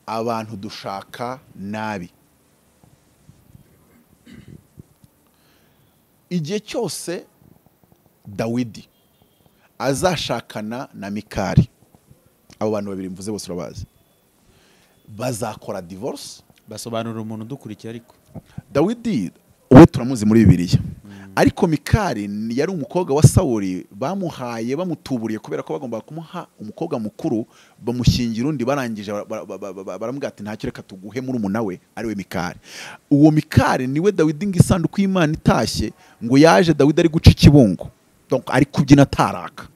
abantu dushaka nabi igihe cyose dawidi azashakana na mikari abo bantu babiri mvuze bose urabazi bazakora divorce basobanurira umuntu udukurikiye ariko dawidi we turamuzi muri bibiliya ariko mikari ni- yari umukobwa wa sawuli bamuhaye bamutuburiye kubera ko bagombaga kumuha umukobwa mukuru bamushyingira undi barangije bara- bara- bara- bara- baramubwira ati ntacyo reka tuguhe muri umuna we ariwe mikari uwo mikari niwe dawidi ngo isanduku y'imana itashye ngo yaje dawidi ari guca ikibungo Donc, ari kubyina ataraka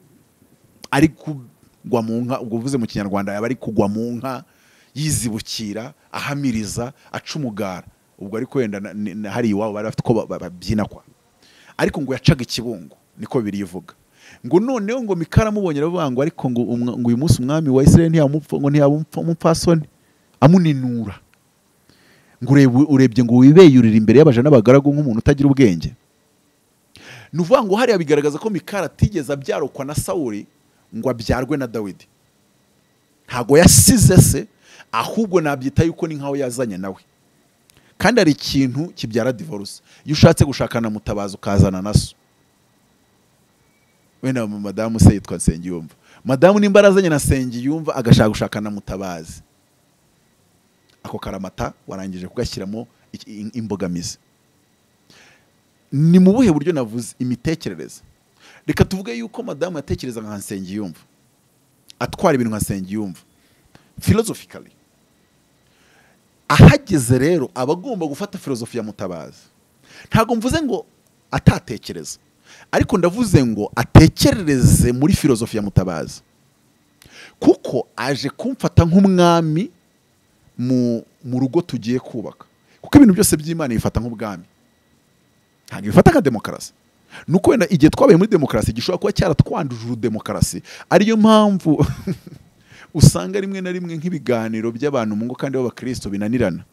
ari kugwa mu nka ubwo uvuze mu kinyarwanda yaba ari kugwa mu nka yizibukira ahamiriza aca umugara ubwo ariko wenda na- ni- na- hari iwabo bari bafite uko ba- ba- babyina kwa ariko ngo yacaga ikibungo niko bibiri ivuga ngo noneho ngo mikara amubonye aravuga ngo ariko ngo umwa- ngo uyu munsi umwami wa israel ntiyamupfa ngo ntiyaba umupfa- umupfasoni amuninura ngo urebe- urebye ngo wibeyurire imbere y'abaja n'abagaragu nk'umuntu utagira ubwenge ni ukuvuga ngo hariya bigaragaza ko mikari atigeze abyarukwa na sawuli ngo abyarwe na dawidi ntabwo yasize se ahubwo nabyita yuko ni nkaho yazanye nawe kandi hari ikintu kibyara divorce iyo ushatse gushakana mutabazi ukazana na so wenda madamu se yitwa nsengiyumva madamu nimba arazanye na sengiyumva agashaka gushakana mutabazi ako karamata warangije kugashyiramo iki- i- imbogamizi ni mu buhe buryo navuze imitekerereze reka tuvuge yuko madamu yatekerezaga nka nsengiyumva atwara ibintu nka nsengiyumva philosophically ahageze rero aba agomba gufata filozofi ya mutabazi ntabwo mvuze ngo atatekereza ariko ndavuze ngo atekerereze muri filozofi ya mutabazi kuko aje kumfata nk'umwami mu mu rugo tugiye kubaka kuko ibintu byose by'imana ibifata nk'ubwami ntabwo ibifata nka demokarasi ni uko wenda igihe twabaye muri demokarasi gishobora kuba cyaratwanduje urudemokarasi ariyo mpamvu usanga rimwe na rimwe nk'ibiganiro by'abantu mu ngo kandi b'abakristo binanirana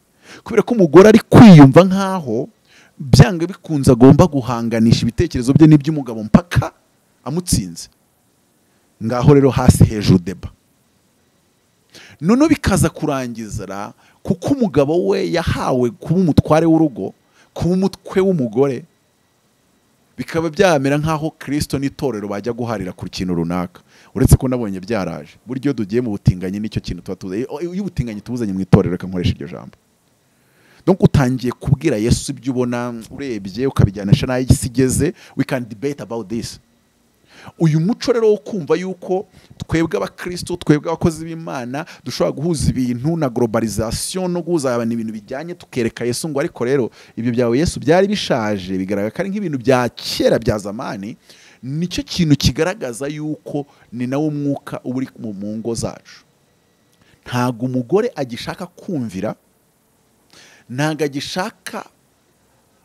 kubera ko umugore ari kwiyumva nk'aho byanga bikunze agomba guhanganisha ibitekerezo bye n'iby'umugabo mpaka amutsinze ngaho rero hasi hejuru deba noneho bikaza kurangiza kuko umugabo we yahawe kuba umutware w'urugo kuba umutwe w'umugore bikaba byamera nk'aho kirisito n'itorero bajya guharira ku kintu runaka uretse ko nabonye byaraje buryo tugiye mu butinganyi nicyo kintu tuba tuzanye iyo ubutinganyi tubuzanye mu itorero reka nkoresha iryo jambo donc utangiye kubwira yesu ibyo ubona urebye ukabijyanisha n'aho isi igeze we can debate about this uyu muco rero wo kumva yuko twebwe abakristo twebwe abakozi b'imana dushobora guhuza ibintu na globalization no guhuza abantu ibintu bijyanye tukereka yesu ngo ariko rero ibyo byawe yesu byari bishaje bigaragara ko ari nk'ibintu bya kera bya zamani nicyo kintu kigaragaza yuko ni nawo mwuka uba uri mu- mu ngo zacu ntabwo umugore agishaka kumvira ntabwo agishaka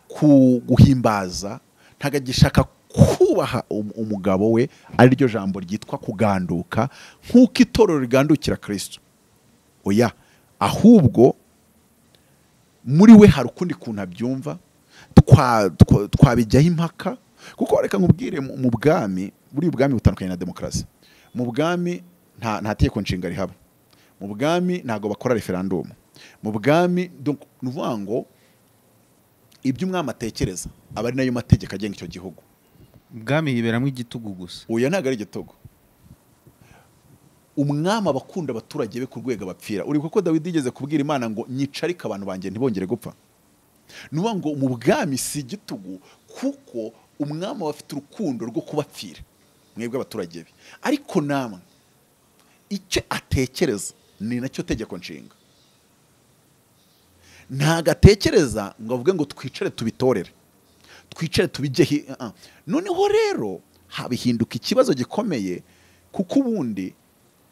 ku- guhimbaza ntabwo agishaka kubaha um- umugabo we ari ryo jambo ryitwa kuganduka nk'uko itorero rigandukira kirisito oya ahubwo muri we hari ukundi kuntu abyumva twa- twa- twabijyaho impaka kuko reka nkubwire mu mu bwami buriya ubwami butandukanye na demokarasi mu bwami nta nta tegeko nshinga rihaba mu bwami ntabwo bakora referandumu mu bwami donc ni ukuvuga ngo ibyo umwami atekereza aba ari nayo mategeko agenga icyo gihugu ubwami hiberamo igitugu gusa uyu ntabwo ari igitego umwami aba akunda abaturage be ku rwego abapfira uri kuko dawidi yigeze kubwira imana ngo nyicarike abantu banjye ntibongere gupfa ni ukuvuga ngo mu bwami si igitugu kuko umwami aba afite urukundo rwo kubapfira mwebwe abaturage be ariko namwe icyo atekereza ni nacyo tegeko nshinga ntabwo atekereza ngo avuge ngo twicare tubitorere twicare tubijyeho uh -uh. noneho rero habihinduka ikibazo gikomeye kuko ubundi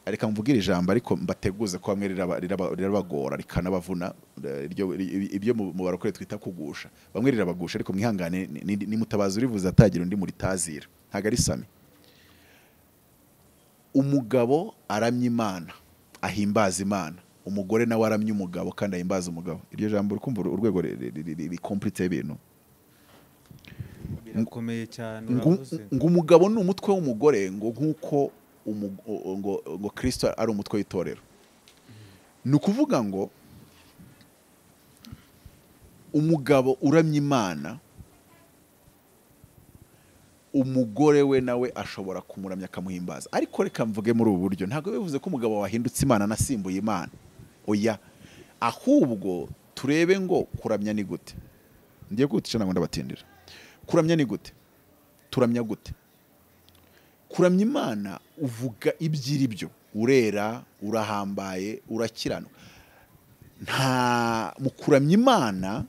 reka mvugire ijambo ariko mbateguze ko bamwe riraba- riraba- rirabagora rikanabavuna eh, iryo- i- ibyo mu mu barokore twita kugusha bamwe rirabagusha ariko mwihangane ni- ni- ni mutabazi urivuze atagira undi muritazira ntabwo ari sami umugabo aramya imana ahimbaza imana umugore nawe aramya umugabo kandi ahimbaza umugabo iryo jambo rikumva urwego rikompuriteho ibintu birakomeye cyane ngo uravuze ngo umugabo ni umutwe w'umugore ngo nk'uko umu- o- ngo ngo kirisito ari umutwe w'itorero ni ukuvuga ngo umugabo uramya imana umugore we nawe ashobora kumuramya akamuhimbaza ariko reka mvuge muri ubu buryo ntabwo bivuze ko umugabo wahindutse imana anasimbuye imana oya ahubwo turebe ngo kuramya ni gute ngiye kwihutisha ntabwo ndabatindira kuramya ni gute turamya gute kuramya imana uvuga iby'iri byo urera urahambaye urakiranuka nta mu kuramya imana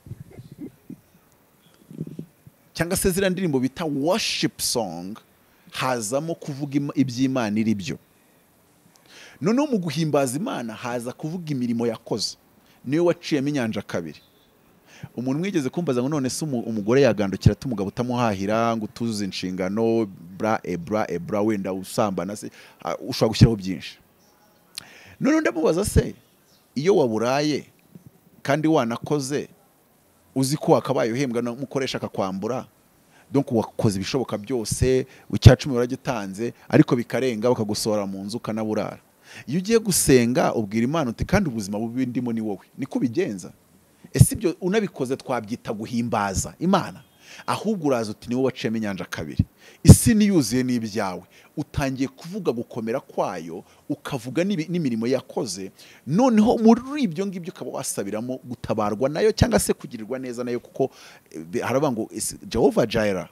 cyangwa se ziriya ndirimbo bita worship song hazamo kuvuga ima- iby'imana iri byo noneho mu guhimbaza imana haza kuvuga imirimo yakoze niyo waciyemo inyanja kabiri umuntu mwigeze kumbaza ngo none se umu- umugore yagandukira ati umugabo utamuhahira ngo utuzuze inshingano bra ebra ebra wenda usambana se Ah, ushobora gushyiraho byinshi noneho ndamubaza se iyo waburaye kandi wanakoze uzi ko wakabaye uhembwa n'umukoresha akakwambura donc wakoze ibishoboka byose icya cumi waragitanze ariko bikarenga bakagusohora mu nzu ukanaburara iyo ugiye gusenga ubwira imana uti kandi ubuzima bubi ndimo ni wowe niko ubigenza ese ibyo unabikoze twabyita guhimbaza imana ahubwo uraza uti niwe waciyemo inyanja kabiri isi niyuzuye n'ibyawe utangiye kuvuga gukomera kwayo ukavuga n'ibi- n'imirimo yakoze noneho muri ibyo ngibyo ukaba wasabiramo gutabarwa nayo cyangwa se kugirirwa neza nayo kuko eh, haravuga ngo isi- jehova jaira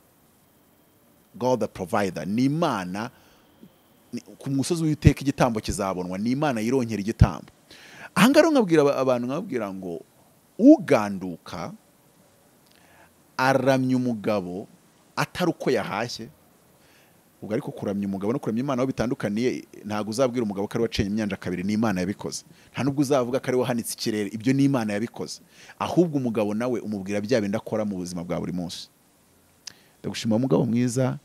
god the provider ni imana ni- ku musozi w'iteka igitambo kizabonwa ni imana yirongera igitambo aha ngaha rero nkabwira aba- abantu nkababwira ngo uganduka aramya umugabo atari uko yahashye ubwo ariko kuramya umugabo no kuramya imana aho bitandukaniye ntabwo uzabwira umugabo ko ari wacenye imyanja kabiri n'imana yabikoze nta n'ubwo uzavuga ko ari wahanitse ikirere ibyo ni imana yabikoze ahubwo umugabo nawe umubwira bya bindi akora mu buzima bwa buri munsi ndagushima mugabo mwiza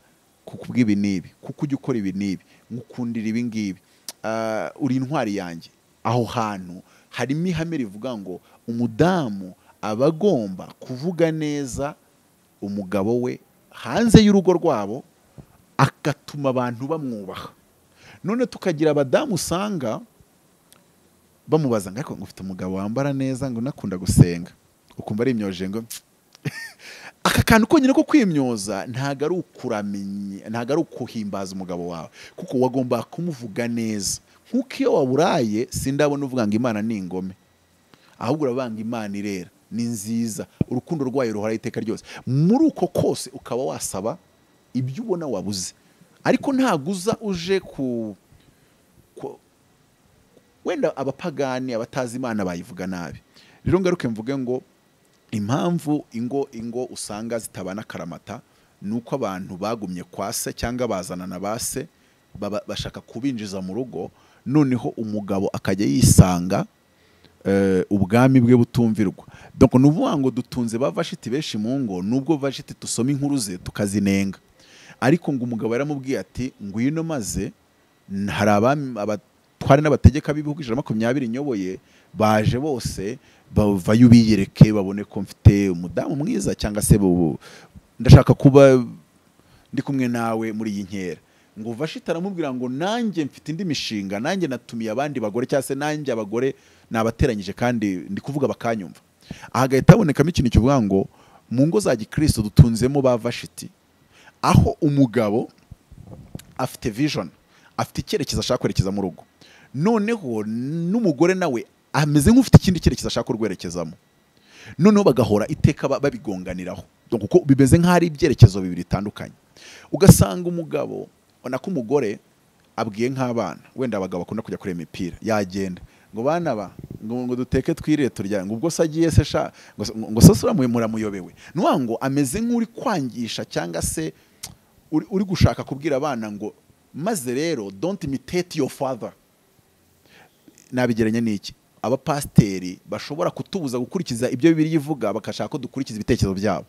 kuko ubw'ibi n'ibi kuko ujya ukora ibi n'ibi nkukundira ibi ngibi Ah, uri intwari yanjye aho hantu harimo ihame rivuga ngo umudamu aba agomba kuvuga neza umugabo we hanze y'urugo rwabo agatuma abantu bamwubaha none tukagira abadamu usanga bamubaza ngo ariko ngo ufite umugabo wambara neza ngo unakunda gusenga ukumva ari imyoje ngo aka kantu konyine ko kwimyoza ntabwo ari ukuramenya ntabwo ari ukuhimbaza umugabo wawe kuko wagomba kumuvuga neza nk'uko iyo waburaye sindabona uvuga ngo imana ni ingome ahubwo uravuga ngo imana irera ni nziza urukundo rwayo ruhoraho iteka ryose muri uko kose ukaba wasaba ibyo ubona wabuze ariko ntabwo uza uje ku ku- wenda abapagani abatazi imana bayivuga nabi rero ngaruke mvuge ngo impamvu ingo ingo usanga zitabana karamata ni uko abantu bagumye kwa se cyangwa bazanana ba se baba- bashaka kubinjiza mu rugo noneho umugabo akajya yisanga eh, ubwami bwe butumvirwa donc ni ukuvuga ngo dutunze ba vashiti benshi mu ngo nubwo vashiti dusoma inkuru ze tukazinenga ariko ngo umugabo yaramubwiye ati ngwino maze n- hari abami- abatware n'abategeka b'ibihugu ijana na makumyabiri nyoboye baje bose bavayo ubiyereke babone ko mfite umudamu mwiza cyangwa se bu- ndashaka kuba ndi kumwe nawe muri iyi nkera ngo vashiti aramubwira ngo nanjye mfite indi mishinga nanjye natumiye abandi bagore cyangwa se nanjye abagore nabateranyije kandi ndi kuvuga bakanyumva ahagahita habonekamo ikintu kivuga ngo mu ngo za gikristo dutunzemo ba vashiti aho umugabo afite vision afite icyerekezo ashaka kwerekeza mu rugo noneho n'umugore nawe ameze nk'ufite ikindi cyerekezo ashaka kurwerekezamo noneho bagahora iteka ba- babigonganiraho Donc kuko bimeze nk'aho ari ibyerekezo bibiri bitandukanye ugasanga umugabo ubona ko umugore abwiye nk'abana wenda abagabo bakunda kujya kureba imipira yagenda ngo bana ba ngo, ngo duteke twirire turya ngo ubwo se agiye se sha ngo, se- ngo se sura muramuyobewe ni ukuvuga ngo ameze nk'uri kwangisha cyangwa se uri, uri gushaka kubwira abana ngo maze rero don't imitate your father nabigeranya n'iki abapasiteri bashobora kutubuza gukurikiza ibyo bibiri ivuga bagashaka ko dukurikiza ibitekerezo byabo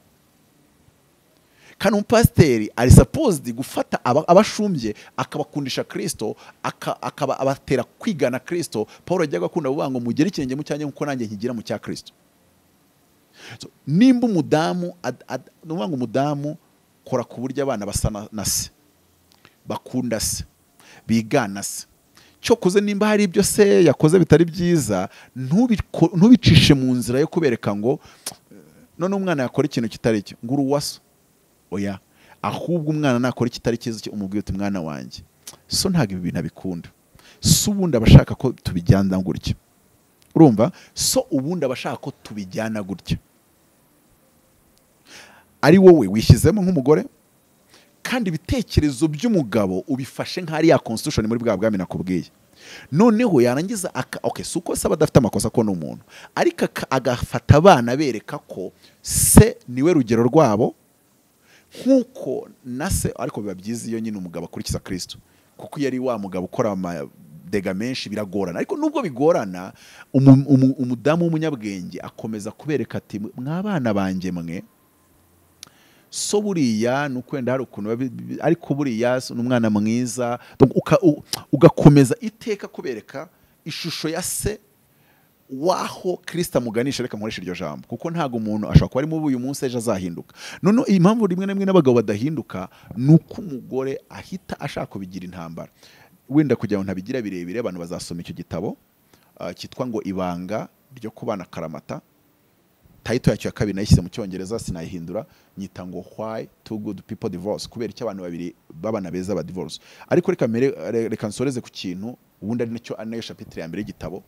kandi umupasiteri ari supposed gufata aba- abashumbye akabakundisha kirisito aka- akaba abatera kwigana kirisito paul yajyaga akunda kuvuga ngo mugere ikirenge mu cyanjye nk'uko nanjye nkigira mu cya kirisito So, nimba umudamu ad- ad- ni ukuvuga ngo umudamu kora ku buryo abana basa na- na se bakunda se bigana se cyokoze nimba hari ibyo se yakoze bitari byiza ntubiko- ntubicishe mu nzira yo kubereka ngo none umwana yakora ikintu kitari cyo ngo uruwaso oya ahubwo umwana nakora ikitari cyiza cyo umubwire uti mwana wanjye so ntabwo ibi bintu abikunda so ubundi aba ashaka ko tubijyana gutya urumva so ubundi aba ashaka ko tubijyana gutya ari wowe wishyizemo nk'umugore kandi ibitekerezo by'umugabo ubifashe nk'ari ya constitution muri bwa bwami nakubwiye noneho yarangiza aka- okay, si uko se aba adafite amakosa ko ni umuntu ariko aka- agafata abana bereka ko se niwe rugero rwabo nk'uko na se ariko biba byiza iyo nyine umugabo akurikiza kirisito kuko iyo ari wa mugabo ukora amadega menshi biragorana ariko nubwo bigorana umu- umu- umudamu w'umunyabwenge akomeza kubereka ati mwabana banjye mwe so buriya ni ukwenda hari ukuntu biba bi- bi- ariko buriya si- ni umwana mwiza Donc uka- u- ugakomeza iteka kubereka ishusho ya se waho kirisita amuganisha reka nkoresha iryo jambo kuko ntabwo umuntu ashobora kuba arimo uyu munsi ejo azahinduka noneho iyi mpamvu rimwe na rimwe n'abagabo badahinduka ni uko umugore ahita ashaka kubigira intambara wenda kugira ngo ntabigira birebire abantu bazasoma icyo gitabo ah, cyitwa ngo ibanga ryo kubana karamata tayito yacyo ya kabiri nayishyize mu cyongereza sinayihindura nyita ngo why two good people divorce kubera icyo abantu babiri babana beza ba divorce ariko reka mere- re- reka nsoreze ku kintu ubundi ari nacyo ari nayo shapitire ya mbere y'igitabo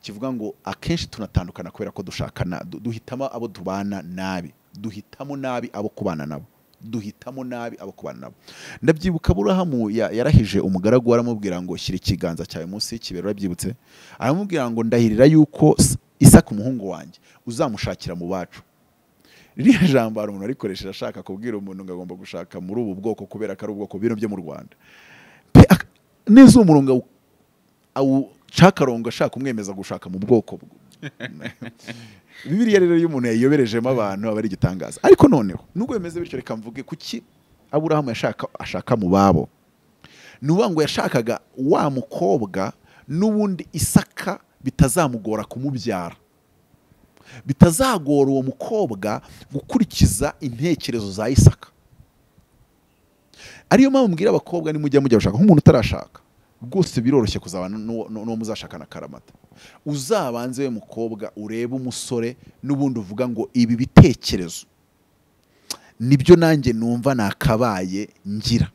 kivuga ngo akenshi tunatandukana kubera ko dushakana du- duhitamo abo tubana nabi duhitamo nabi abo kubana nabo duhitamo nabi abo kubana nabo ndabyibuka burahamu ya- yarahije umugaragu we aramubwira ngo shyira ikiganza cyawe munsi y'ikibero urabyibutse aramubwira ngo ndahirira yuko s- isaka umuhungu wanjye uzamushakira mu bacu ririya jambo hari umuntu arikoresheje ashaka kubwira umuntu ngo agomba gushaka muri ubu bwoko kubera ko ari ubwoko bw'ibintu byo mu rwanda pe ak- neza uwo murongo awu- awucakaronga ashaka umwemeza gushaka mu bwoko bw- bibiriya rero iyo umuntu yayiyoberejemo abantu aba ari igitangaza ariko noneho nubwo bimeze bityo reka mvuge kuki aburahamu yashaka ashaka mu babo ni ukuvuga ngo yashakaga wa mukobwa n'ubundi isaka bitazamugora kumubyara bitazagora uwo mukobwa gukurikiza intekerezo za isaka ariyo mpamvu mbwira abakobwa nimujya mujya gushaka nk'umuntu utarashaka rwose biroroshye kuzabana n'uwo n'uwo muzashakana akaramata uzabanze we mukobwa urebe umusore n'ubundi uvuga ngo ibi bitekerezo nibyo nanjye numva nakabaye ngira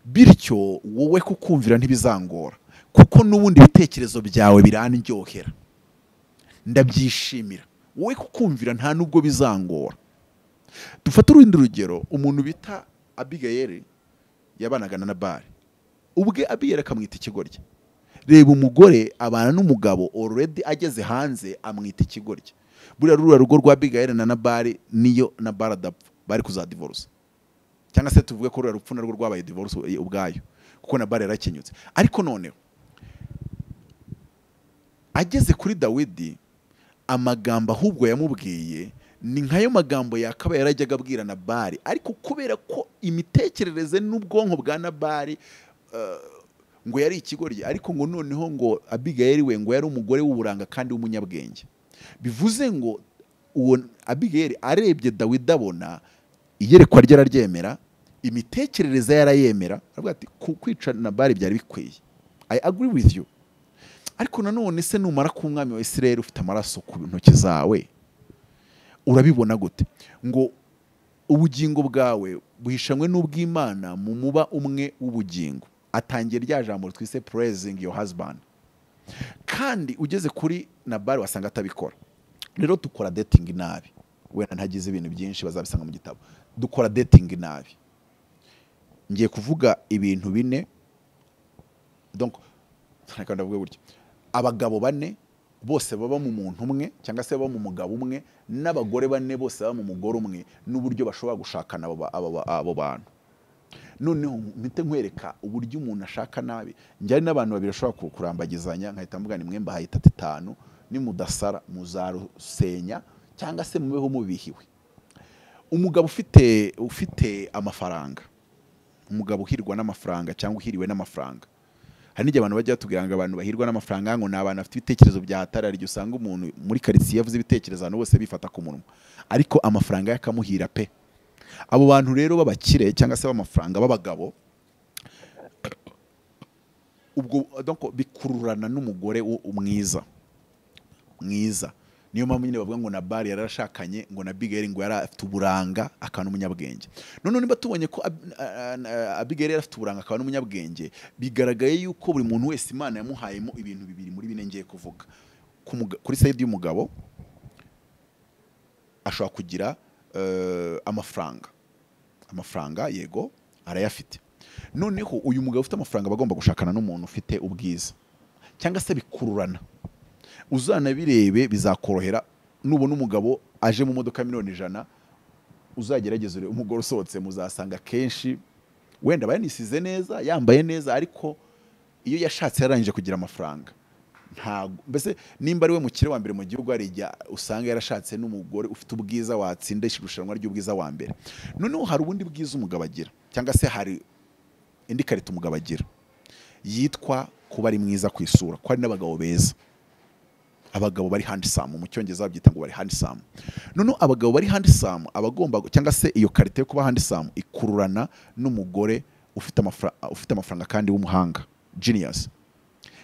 bityo wowe kukumvira ntibizangora kuko n'ubundi ibitekerezo byawe birandyohera ndabyishimira wowe kukumvira nta nubwo bizangora dufate urundi rugero umuntu bita abigayeri yabanaga na nabari ubwe abigayeri akamwita ikigoryi reba umugore abana n'umugabo already ageze hanze amwita ikigoryi buriya ruriya rugo rwa abigayeri na nabari niyo nabari adapfa bari kuzadivorusa cyangwa se tuvuge ko ruriya rupfu narwo rwabaye divorce ubwayo kuko nabari yarakenyutse ariko noneho ageze kuri dawidi amagambo ahubwo yamubwiye ni nkayo magambo yakaba yarajyaga abwira nabari ariko kubera ko imitekerereze n'ubwonko bwa nabari eh, ngo yari ikigoryi ariko ngo noneho ngo abigayeli we ngo yari umugore w'uburanga kandi w'umunyabwenge bivuze ngo uwo abigayeli arebye dawidi abona iyerekwa rye araryemera imitekerereze ye arayemera aravuga ati "Ku- kwica nabari byari bikwiye i agree with you ariko nanone se numara ku mwami wa Israel ufite amaraso ku ntoki zawe urabibona gute ngo ubugingo bwawe buhishanywe n'ubw'imana mu muba umwe w'ubugingo atangiye rya jambo twise praising your husband kandi ugeze kuri nabari wasanga atabikora rero dukora dating nabi wenda ntagize ibintu byinshi bazabisanga mu gitabo dukora dating nabi ngiye kuvuga ibintu bine donc reka ndavuge gutya abagabo bane bose baba mu muntu umwe cyangwa se baba mu mugabo umwe n'abagore bane bose baba mu mugore umwe n'uburyo bashobora gushakana abo ba- abo ba- abo bantu noneho mpite nkwereka uburyo umuntu ashaka nabi njyari n'abantu babiri bashobora ku- kurambagizanya nkahita mvuga ni mwe mbahayita atanu nimudasara muzarusenya cyangwa se mubeho mubihiwe umugabo ufite ufite amafaranga umugabo uhirwa n'amafaranga cyangwa uhiriwe n'amafaranga hari n'igihe abantu bajya batubwira ngo abantu bahirwa n'amafaranga ngo ni abantu bafite ibitekerezo byahatarara igihe usanga umuntu muri karitsiye yavuze ibitekerezo abantu bose bifata ku munwa ariko amafaranga ye akamuhira pe abo bantu rero b'abakire cyangwa se b'amafaranga b'abagabo ubwo donc bikururana n'umugore wo- mwiza mwiza niyo mpamvu nyine bavuga ngo na bari yarashakanye ngo na bigeri ngo yari afite uburanga akaba n'umunyabwenge noneho niba tubonye ko Ab- a- a- abigeri yari afite uburanga akaba n'umunyabwenge bigaragaye yuko buri muntu wese imana yamuhayemo ibintu bibiri muri bine ngiye kuvuga Ku muga- kuri sayidi y'umugabo ashobora kugira eh, amafaranga amafaranga yego arayafite noneho uyu mugabo ufite amafaranga aba agomba gushakana n'umuntu ufite ubwiza cyangwa se bikururana uzanabirebe bizakorohera nubona umugabo aje mu modoka miliyoni ijana uzagerageze urebe umugore usohotse muzasanga kenshi wenda aba yanisize neza yambaye neza ariko iyo yashatse yararangije kugira amafaranga ntago mbese nimba ari we mukire wa mbere mu gihugu hari igihe usanga yarashatse n'umugore ufite ubwiza watsinda irushanwa ry'ubwiza wa mbere noneho hari ubundi bwiza umugabo agira cyangwa se hari indi karita umugabo agira yitwa kuba ari mwiza ku isura ko hari n'abagabo beza abagabo bari handisamu mu cyongereza babyita ngo bari handisamu noneho abagabo bari handisamu abagomba cyangwa se iyo karite yo kuba handisamu ikururana n'umugore ufite amafra- ufite amafaranga kandi w'umuhanga genius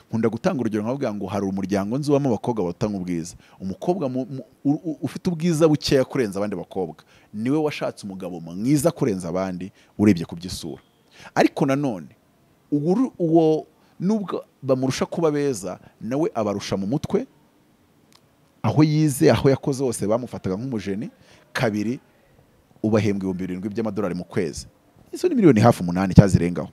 nkunda gutanga urugero nkavuga ngo hari umuryango nzi wabamo abakobwa batanga ubwiza umukobwa mu- mu- u- u- ufite ubwiza bukeya kurenza abandi bakobwa niwe washatse umugabo mwiza kurenza abandi urebye ku by'isura ariko nanone uwo uwo nubwo bamurusha kuba beza nawe abarusha mu mutwe aho yize aho yakoze hose bamufataga nk'umujeni kabiri ubahembwa ibihumbi birindwi by'amadolari mu kwezi izo ni miliyoni hafi umunani cyangwa zirengaho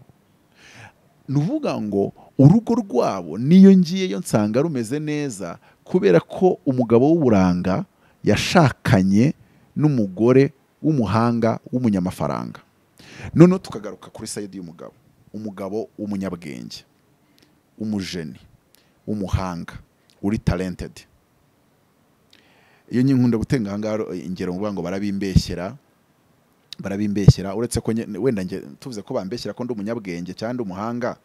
ni uvuga ngo urugo rwabo niyo ngiyeyo nsanga rumeze neza kubera ko umugabo w'uburanga yashakanye n'umugore w'umuhanga w'umunyamafaranga noneho tukagaruka kuri sayidi y'umugabo umugabo w'umunyabwenge umujeni w'umuhanga uri talentedi iyo nkunda gutenga ahangaha ingero ngo ngo barabimbeshyera barabimbeshyera uretse ko nye- wenda nge- tuvuze ko bambeshyera ko ndi umunyabwenge cyangwa ndi umuhanga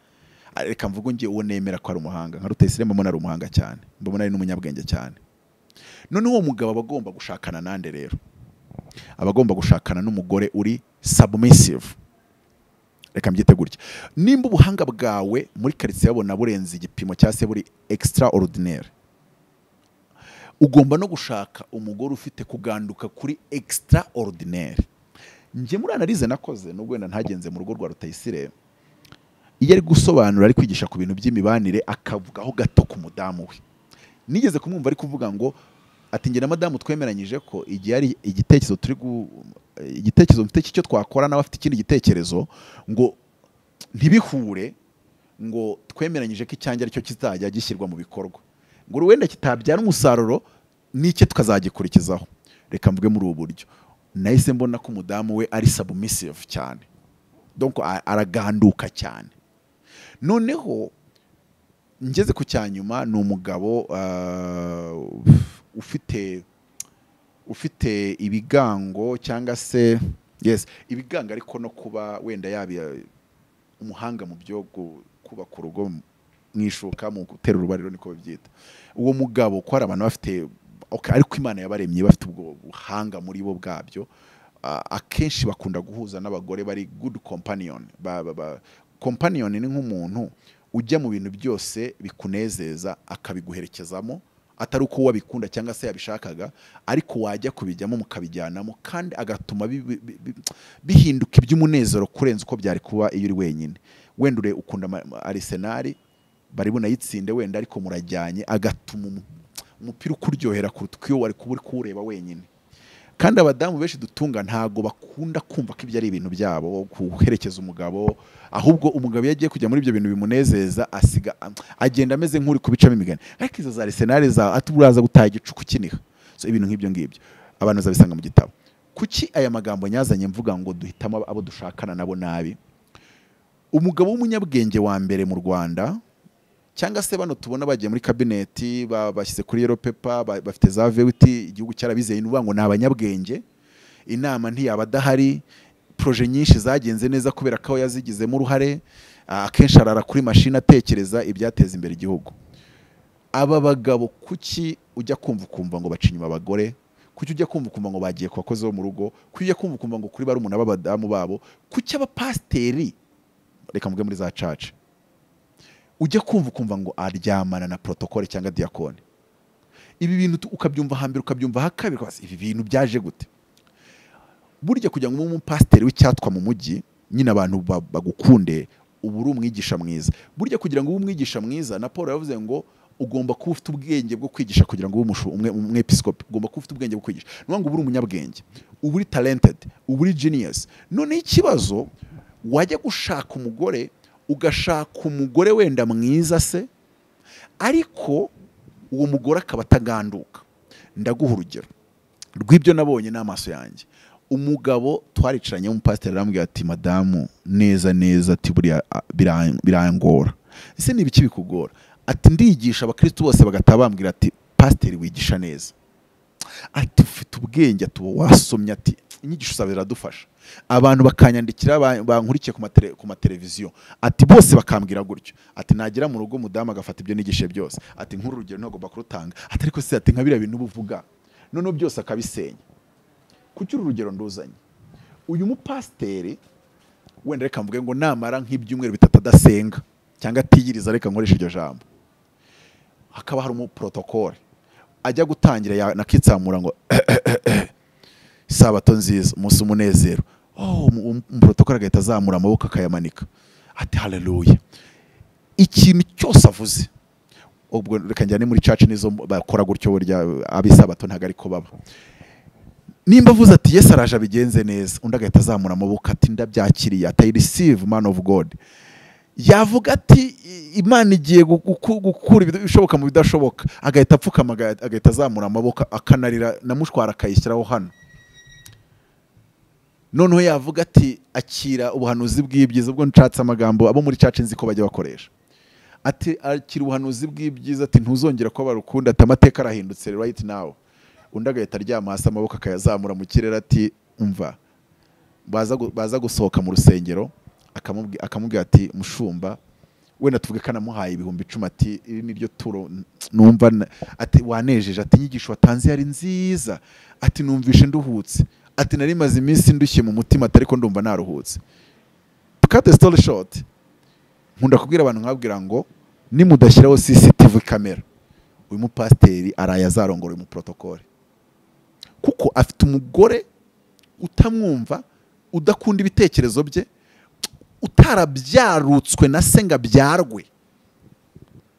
ah, reka mvuge ngiye uwo nemera ko ari umuhanga nka Rutayisire mbona ari umuhanga cyane mbona ari n'umunyabwenge cyane noneho uwo mugabo aba agomba gushakana nande rero aba agomba gushakana n'umugore uri submissive reka mbyite gutya nimba ubuhanga bwawe muri karitsiye babona burenze igipimo cyangwa se buri extraordinaire ugomba no gushaka umugore ufite kuganduka kuri extraordinaire njye muri analize nakoze nubwo wenda ntagenze mu rugo rwa Rutayisire iyo ari gusobanura ari kwigisha ku bintu by'imibanire akavugaho gato ku mudamu we nigeze kumwumva ari kuvuga ngo ati njye na madamu twemeranyije ko igihe ari igitekerezo turi gu igitekerezo mfite cy'icyo twakora nawe afite ikindi gitekerezo ngo ntibihure ngo twemeranyije ko icyanjye aricyo kizajya gishyirwa mu bikorwa ngo wenda kitabyara umusaruro n'icye tukazagikurikizaho reka mvuge muri ubu buryo nahise mbona ko umudamu we ari submissive cyane donc a- araganduka cyane noneho ngeze ku cya nyuma ni umugabo ah, ufite ufite ibigango cyangwa se yes ibigango ariko no kuba wenda yabi umuhanga mu byo gu- kubaka urugo mu ishuka mu gutera urubariro niko babyita uwo mugabo ko hari abantu bafite okay, ariko imana yabaremye bafite ubwo buhanga muri bo bwabyo ah, akenshi bakunda guhuza n'abagore bari good companion ba, ba, ba, companion ni nk'umuntu ujya mu bintu byose bikunezeza akabiguherekezamo atari uko wabikunda cyangwa se yabishakaga ariko wajya kubijyamo mukabijyanamo kandi agatuma bi- bi- bi- bi- bihinduka iby'umunezero kurenza uko byari kuba iyo uri wenyine wenda ure ukunda ama- ama- arisenali bari bunayitsinde wenda ariko murajyanye agatuma umu- umupira ukuryohera kuruta uko iyo wari kuba uri kuwureba wenyine kandi abadamu benshi dutunga ntago bakunda kumva ko ibyo ari ibintu byabo guherekeza umugabo ahubwo umugabo iyo agiye kujya muri ibyo bintu bimunezeza asiga agenda ameze nk'uri kubicamo imigani ariko izo za arisenali za ati uraza gutaha igicuku kiniha so ibintu nk'ibyo ngibyo abantu bazabisanga mu gitabo kuki aya magambo nyazanye mvuga ngo duhitamo abo dushakana nabo nabi umugabo w'umunyabwenge wa mbere mu rwanda cyangwa se bano tubona bagiye muri kabineti ba- bashyize kuri yero pepa ba- bafite za vewiti igihugu cyarabizeye ni ukuvuga ngo ni abanyabwenge inama ntiyaba adahari proje nyinshi zagenze neza kubera ko we yazigizemo uruhare ah, akenshi arara kuri mashini atekereza ibyateza imbere igihugu aba bagabo kuki ujya kumva ukumva ngo baca inyuma abagore kuki ujya kumva ukumva ngo bagiye ku bakozi bo mu rugo kuki ujya kumva ukumva ngo kuri barumuna b'abadamu babo kuki abapasiteri reka mvuge muri za caca ujya kumva ukumva ngo aryamana na protokole cyangwa diyakoni ibi bintu tu- ukabyumva hambere ukabyumva hakabiri ukabaza, ibi bintu byaje gute burya kugira ngo ube umupasiteri w'icyatwa mu mujyi nyine abantu ba- bagukunde uba uri umwigisha mwiza burya kugira ngo ube umwigisha mwiza na paul yavuze ngo ugomba kuba ufite ubwenge bwo kwigisha kugira ngo ube umushu- umwe- umwepiskopi ugomba kuba ufite ubwenge bwo kwigisha ni ukuvuga ngo uba uri umunyabwenge uba uri talented uba uri genius noneho ikibazo wajya gushaka umugore ugashaka umugore wenda mwiza se ariko uwo mugore akaba ataganduka ndaguha urugero rw'ibyo nabonye n'amaso yanjye umugabo twaricaranye w'umupasiteri arambwira ati madamu neza neza ati buriya a- biran- birangora ese ni ibiki bikugora ati ndigisha abakristu bose bagataha bambwira ati pasiteri wigisha neza ati ufite ubwenge ati ubu wasomye ati inyigisho zawe ziradufasha abantu bakanyandikira ba- bankurikiye ku matele- ku mateleviziyo ati bose bakambwira gutyo ati nagera mu rugo umudamu agafata ibyo nigishe byose ati nk'uru rugero ntagomba kurutanga ati ariko se ati nka biriya bintu ubuvuga noneho byose akabisenya kuki uru rugero nduzanye uyu mupasiteri wenda reka mvuge ngo namara nk'ibyumweru bitatu adasenga cyangwa atiyiriza reka nkoreshe iryo jambo hakaba hari umuporotokole ajya gutangira ya- nakitsamura ngo isabato nziza umunsi umunezero oh, umu- umu- umuporotokole agahita azamura amaboko akayamanika ati haleluya ikintu cyose avuze ubwo reka njyane muri caci nizo bakora gutyo burya abisabato ntabwo ariko baba nimba avuze ati yesu araje abigenze neza undi agahita azamura amaboko ati ndabyakiriye ati i receive man of god yavuga ati "I- imana igiye gu- guku- gukura ibid- ibishoboka mu bidashoboka agahita apfukama aga- agahita azamura amaboko akanarira na mushwara akayishyiraho hano noneho yavuga ati akira ubuhanuzi bw'ibyiza ubwo nshatse amagambo abo muri caca nzi ko bajya bakoresha ati akira ubuhanuzi bw'ibyiza ati ntuzongera ko barukunda ati amateka arahindutse right now undi agahita aryama hasi amaboko akayazamura mu kirere ati umva baza gu- baza gusohoka mu rusengero akamubwi- akamubwira ati mushumba wenda tuvuge ko anamuhaye ibihumbi icumi ati iri ni ryo turo n- numva na- ati wanejeje ati inyigisho watanze yari nziza ati numvishe nduhutse ati nari maze iminsi ndushye mu mutima ati ariko ndumva naruhutse cut the story short nkunda kubwira abantu nkabwira ngo nimudashyiraho CCTV kamera uyu mupasiteri araye azarongora uyu muprotokole kuko afite umugore utamwumva udakunda ibitekerezo bye utarabyarutswe na se ngo abyarwe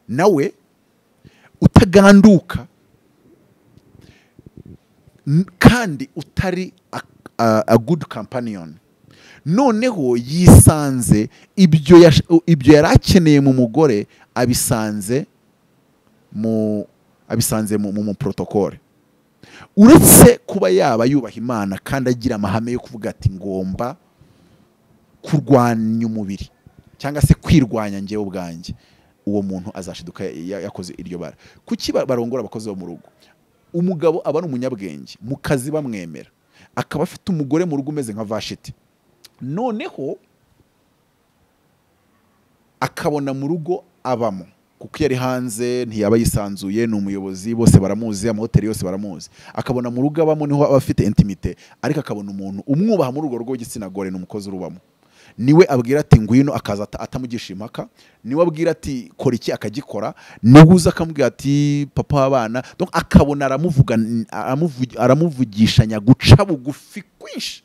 nawe utaganduka n- kandi utari a, a, a good companion noneho yisanze ibyo yash- ibyo yari akeneye mu mugore abisanze mu abisanze mu, mu, mu protokole uretse kuba yaba yubaha imana kandi agira amahame yo kuvuga ati ngomba kurwanya umubiri cyangwa se kwirwanya njyewe ubwanjye uwo muntu azashiduka ya- ya- yakoze iryo bara kuki ba- barongora abakozi bo mu rugo umugabo aba ari umunyabwenge mu kazi bamwemera akaba afite umugore mu rugo umeze nka vashiti noneho akabona mu rugo abamo kuko iyo ari hanze ntiyaba yisanzuye ni umuyobozi bose baramuzi amahoteli yose baramuzi akabona mu rugo abamo niho aba afite intimite ariko akabona umuntu umwubaha muri urwo rugo w'igitsina gore ni umukozi urubamo niwe abwira ati ngwino akaza ata- atamugisha impaka niwe abwira ati kora iki akagikora niwe uza akamubwira ati papa w'abana Donc akabona aramuvuga aramuvu- aramuvugishanya guca bugufi kwinshi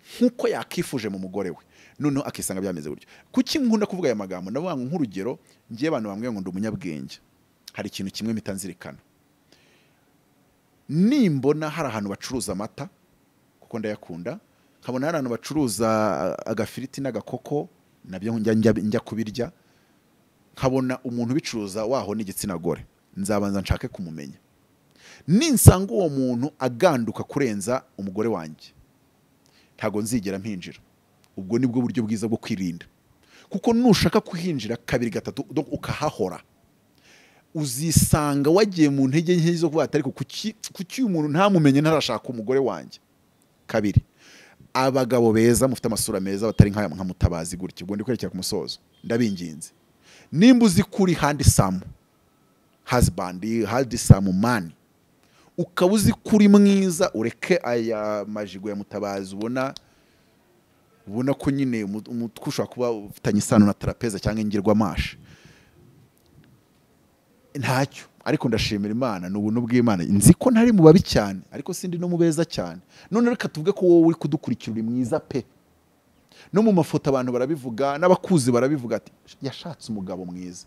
nk'uko yakifuje mu mugore we noneho akisanga byameze gutyo kuki nkunda kuvuga aya magambo ndavuga ngo nk'urugero ngiye abantu bambwira ngo ndi umunyabwenge hari ikintu kimwe mpita nzirikana nimbona hari ahantu bacuruza amata kuko ndayakunda nkabona hari ahantu bacuruza uh, agafiriti n'agakoko nabyo njya, njya, njya kubirya nkabona umuntu ubicuruza waho n'igitsina gore nzabanza nshake kumumenya ninsanga uwo muntu aganduka kurenza umugore wanjye ntabwo nzigera mpinjira ubwo ni bwo buryo bwiza bwo kwirinda kuko nushaka kuhinjira kabiri gatatu donc ukahahora uzisanga wagiye mu ntege nke zo kuvuga ati ariko kuki kuki uyu muntu ntamumenye ntarashaka umugore wanjye kabiri abagabo beza mufite amasura meza batari nk'aya nka mutabazi gutya ubwo ndi kwerekera ku musozo ndabinginze nimba uzi kuri handisamu hazibandi handisamu mani ukaba uzi kuri mwiza ureke aya majigo ya mutabazi ubona ubona ko nyine umu- umutwe ushobora kuba ufitanye isano na tarapeza cyangwa ingirwamasha ntacyo ariko ndashimira imana ni ubuntu bw'imana nzi ko ntari mu babi cyane ariko sindi no mu beza cyane none reka tuvuge ko wowe uri kudukurikira uri mwiza pe no mu mafoto abantu barabivuga n'abakuzi barabivuga ati yashatse umugabo mwiza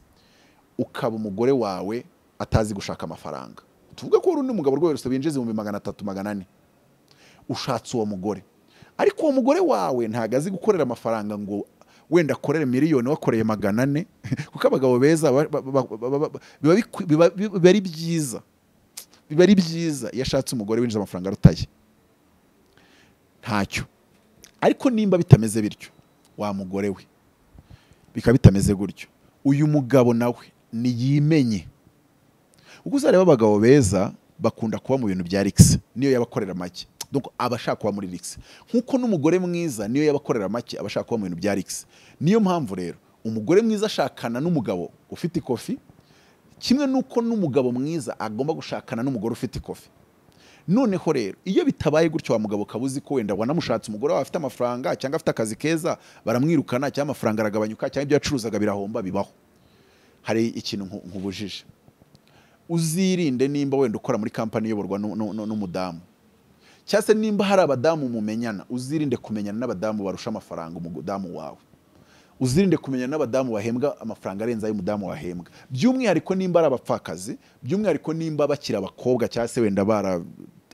ukaba umugore wawe atazi gushaka amafaranga tuvuge ko wari undi mugabo rwose binjiza ibihumbi magana atatu magana ane ushatse uwo mugore ariko uwo mugore wawe ntabwo azi gukorera amafaranga ngo wenda akorere miliyoni wakoreye magana ane kuko abagabo beza ba- ba- ba- ba- ba- biba bikwi- biba- biba ari byiza biba ari byiza iyo ashatse umugore winjiza amafaranga arutaye ntacyo ariko nimba bitameze bityo wa mugore we bikaba bitameze gutyo uyu mugabo nawe niyimenye ubwo uzareba abagabo beza bakunda kuba mu bintu bya rix niyo yabakorera make donc aba ashaka kuba muri rix nk'uko n'umugore mwiza niyo yabakorera make aba ashaka kuba mu bintu bya rix niyo mpamvu rero umugore mwiza ashakana n'umugabo ufite ikofi kimwe n'uko n'umugabo mwiza agomba gushakana n'umugore ufite ikofi noneho rero iyo bitabaye gutyo wa mugabo ukaba uzi ko wenda wanamushatse umugore wawe afite amafaranga cyangwa afite akazi keza baramwirukana cyangwa amafaranga aragabanyuka cyangwa ibyo yacuruzaga birahomba bibaho hari ikintu nku- nkubujije uzirinde nimba wenda ukora muri kampani iyoborwa nu- nu- nu- n'umudamu cyangwa se nimba hari abadamu mumenyana uzirinde kumenyana n'abadamu barusha amafaranga umudamu wawe uzirinde kumenya n'abadamu bahembwa amafaranga arenze ay'umudamu wahembwa by'umwihariko nimba ari abapfakazi by'umwihariko nimba bakiri abakobwa cyangwa se wenda bara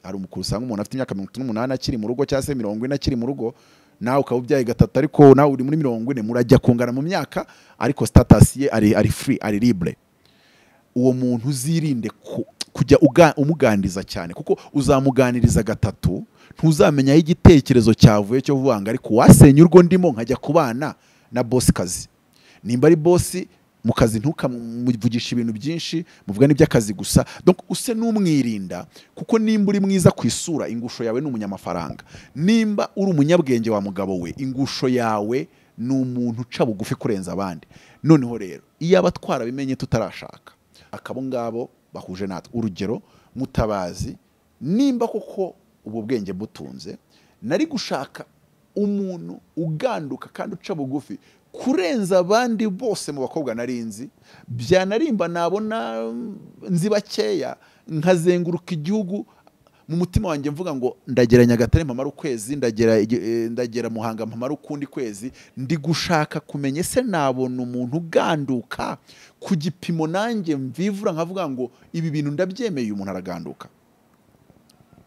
hari umukuru usanga umuntu afite imyaka mirongo itatu n'umunani akiri mu rugo cyangwa se mirongo ine akiri mu rugo nawe ukaba ubyaye gatatu ariko nawe uri muri mirongo ine murajya kungana mu myaka ariko sitatasi ye ari ari free ari libre uwo muntu uzirinde ku- kujya uga- umuganiriza cyane kuko uzamuganiriza gatatu ntuzamenya aho igitekerezo cyavuye cyo vuga ngo ariko wasenye urwo ndimo nkajya kubana na bosi kazi nimba ari bosi mu kazi ntukamuvugishe ibintu byinshi muvuga n'iby'akazi gusa donc use n'umwirinda kuko nimba uri mwiza ku isura ingusho yawe ni umunyamafaranga nimba uri umunyabwenge wa mugabo we ingusho yawe ni umuntu uca bugufi kurenza abandi noneho rero iyo abatwara bimenye tutarashaka akabo ngabo bahuje natwe urugero mutabazi nimba koko ubu bwenge butunze nari gushaka umuntu uganduka kandi uca bugufi kurenza abandi bose mu bakobwa narinzi byanarimba nabona nzi bakeya nkazenguruka igihugu mu mutima wanjye mvuga ngo ndagera nyagatare mpamara ukwezi ndagera igi- eh, ndagera muhanga mpamara ukundi kwezi ndi gushaka kumenya ese nabona umuntu uganduka ku gipimo nanjye mvivura nkavuga ngo ibi bintu ndabyemeye umuntu araganduka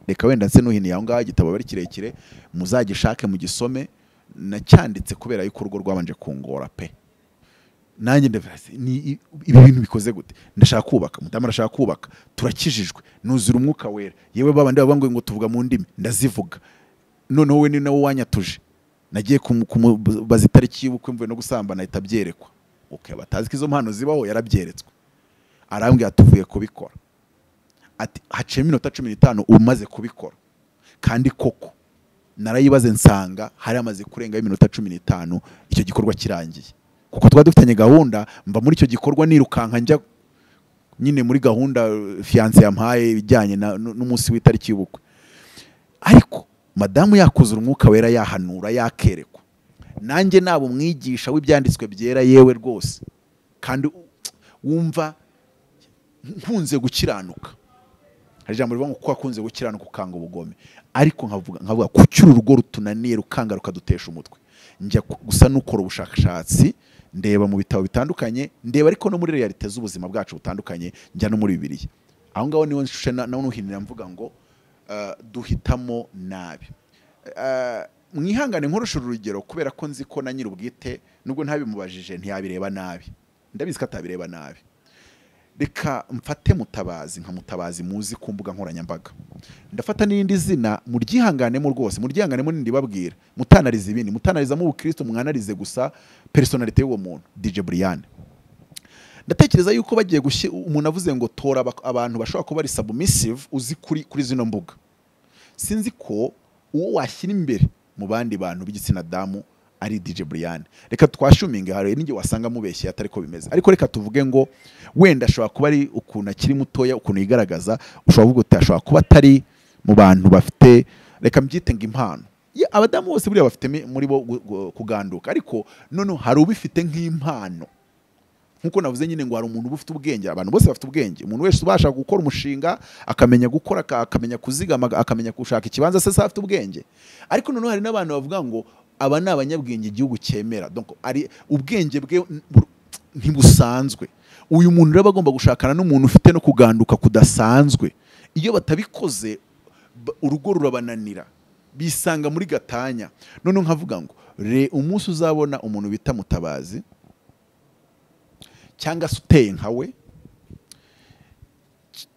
reka wenda nse n'uhiniye aho ngaho igitabo ari kirekire muzagishake mugisome nacyanditse kubera yuko urugo rwabanje kungora pe nanjye ndavuga ati, ni i- ibi bintu bikoze gute ndashaka kubaka mudamu arashaka kubaka turakijijwe nuzura umwuka wera yewe babandi baba ngo tuvuga mu ndimi ndazivuga noneho we ni nawe wanyatuje nagiye kumu- kumubaza itariki y'ubukwe mvuye no gusambana ahita abyerekwa okay, batazi ko izo mpano zibaho yarabyeretswe arambwira tuvuye kubikora ati haciyemo iminota cumi n'itanu umaze kubikora kandi koko narayibaze nsanga hari amaze kurengaho iminota cumi n'itanu icyo gikorwa kirangiye kuko twari dufitanye gahunda mva muri icyo gikorwa nirukanka njya nyine muri gahunda eh, fiyanse yampaye ibijyanye na- n- n'umunsi w'itariki y'ubukwe ariko madamu yakuzura umwuka wera yahanura yakerekwa nanjye naba umwigisha w'ibyanditswe byera yewe rwose kandi u- wumva nkunze gukiranuka hari ijambo rivuga ngo kuko wakunze gukiranuka ukanga ubugome ariko nkavuga nkavuga kuki uru rugo rutunaniye rukanga rukadutesha umutwe njya ku- gusa n'ukora ubushakashatsi ndeba mu bitabo bitandukanye ndeba ariko no muri realite z'ubuzima bwacu butandukanye njya no muri bibiliya aho ngaho niho nshushe na- naho nuhinira mvuga ngo eh, duhitamo nabi Eh, mwihangane nkoresha uru rugero kubera ko nzi ko na nyir'ubwite nubwo ntabimubajije ntiyabireba nabi ndabizi ko atabireba nabi reka mfate mutabazi nka mutabazi muzi ku mbuga nkoranyambaga ndafata n'irindi zina muryihanganemo rwose muryihanganemo n'indi babwira mutanariza ibindi mutanarizamo ubukristo mwanarize gusa personalite y'uwo muntu DJ Brian ndatekereza yuko bagiye gushyira umuntu avuze ngo tora aba- abantu bashobora kuba ari submissive uzi kuri kuri zino mbuga sinzi ko uwo washyira imbere mu bandi bantu b'igitsina damu ari DJ Brian reka twashuminga hari n'ingihe wasanga mubeshye atari ko bimeze ariko reka tuvuge ngo wenda ashobora kuba ari ukuntu akiri mutoya ukuntu yigaragaza ushobora kuvuga uti ashobora kuba atari mu bantu bafite reka mbyite ngo impano Ye, abadamu bose buriya bafite mi- muri bo gu- gu- kuganduka ariko noneho hari ubifite nk'impano nkuko navuze nyine ngo hari umuntu uba ufite ubwenge abantu bose bafite ubwenge umuntu wese ubasha gukora umushinga akamenya gukora aka- akamenya kuzigama aga- akamenya gushaka ikibanza se se afite ubwenge ariko noneho hari n'abantu bavuga ngo aba ni abanyabwenge igihugu cyemera donc ari ubwenge bwe n- bur- ntibusanzwe uyu muntu rero aba agomba gushakana n'umuntu ufite no kuganduka kudasanzwe iyo batabikoze ba- urugo rurabananira bisanga muri gatanya noneho nkavuga ngo re umunsi uzabona umuntu bita mutabazi cyangwa se uteye nka we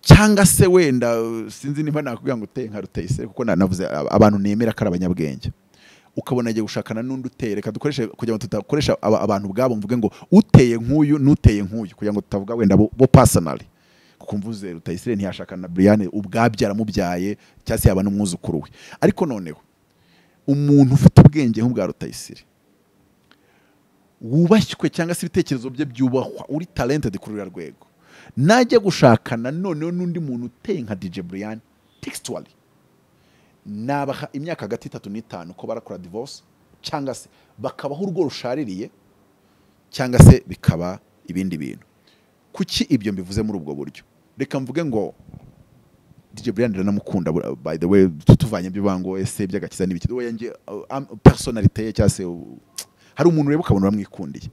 cyangwa se wenda uh, sinzi niba nakubwira ngo uteye nka rutayisire kuko na- navuze ab- abantu nemera ko ari abanyabwenge ukabona agiye gushakana n'undi uteye reka dukoreshe kugira ngo tudakoresha aba- abantu ubwabo mvuge ngo uteye nk'uyu n'uteye nk'uyu kugira ngo tutavuga wenda bo, bo personally kuko mvuze rutayisire ntiyashakana na Brian ubwabyo yaramubyaye cyangwa se yaba n'umwuzukuru we ariko noneho umuntu ufite ubwenge nk'ubwa rutayisire wubashywe cyangwa se ibitekerezo bye byubahwa uri talented kuri uriya rwego najya gushakana noneho n'undi muntu uteye nka DJ Brian textually nabaha imyaka hagati itatu n'itanu ko barakora divorce cyangwa se bakabaho urugo rushaririye cyangwa se bikaba ibindi bintu kuki ibyo mbivuze muri ubwo buryo reka mvuge ngo DJ Brian ndamukunda bura- by the way tutuvanye ibyo bango ese by'agakiza n'ibiki we yanjye uh, am- personality ye cyangwa se uh, hari umuntu reba ukabona uramwikundiye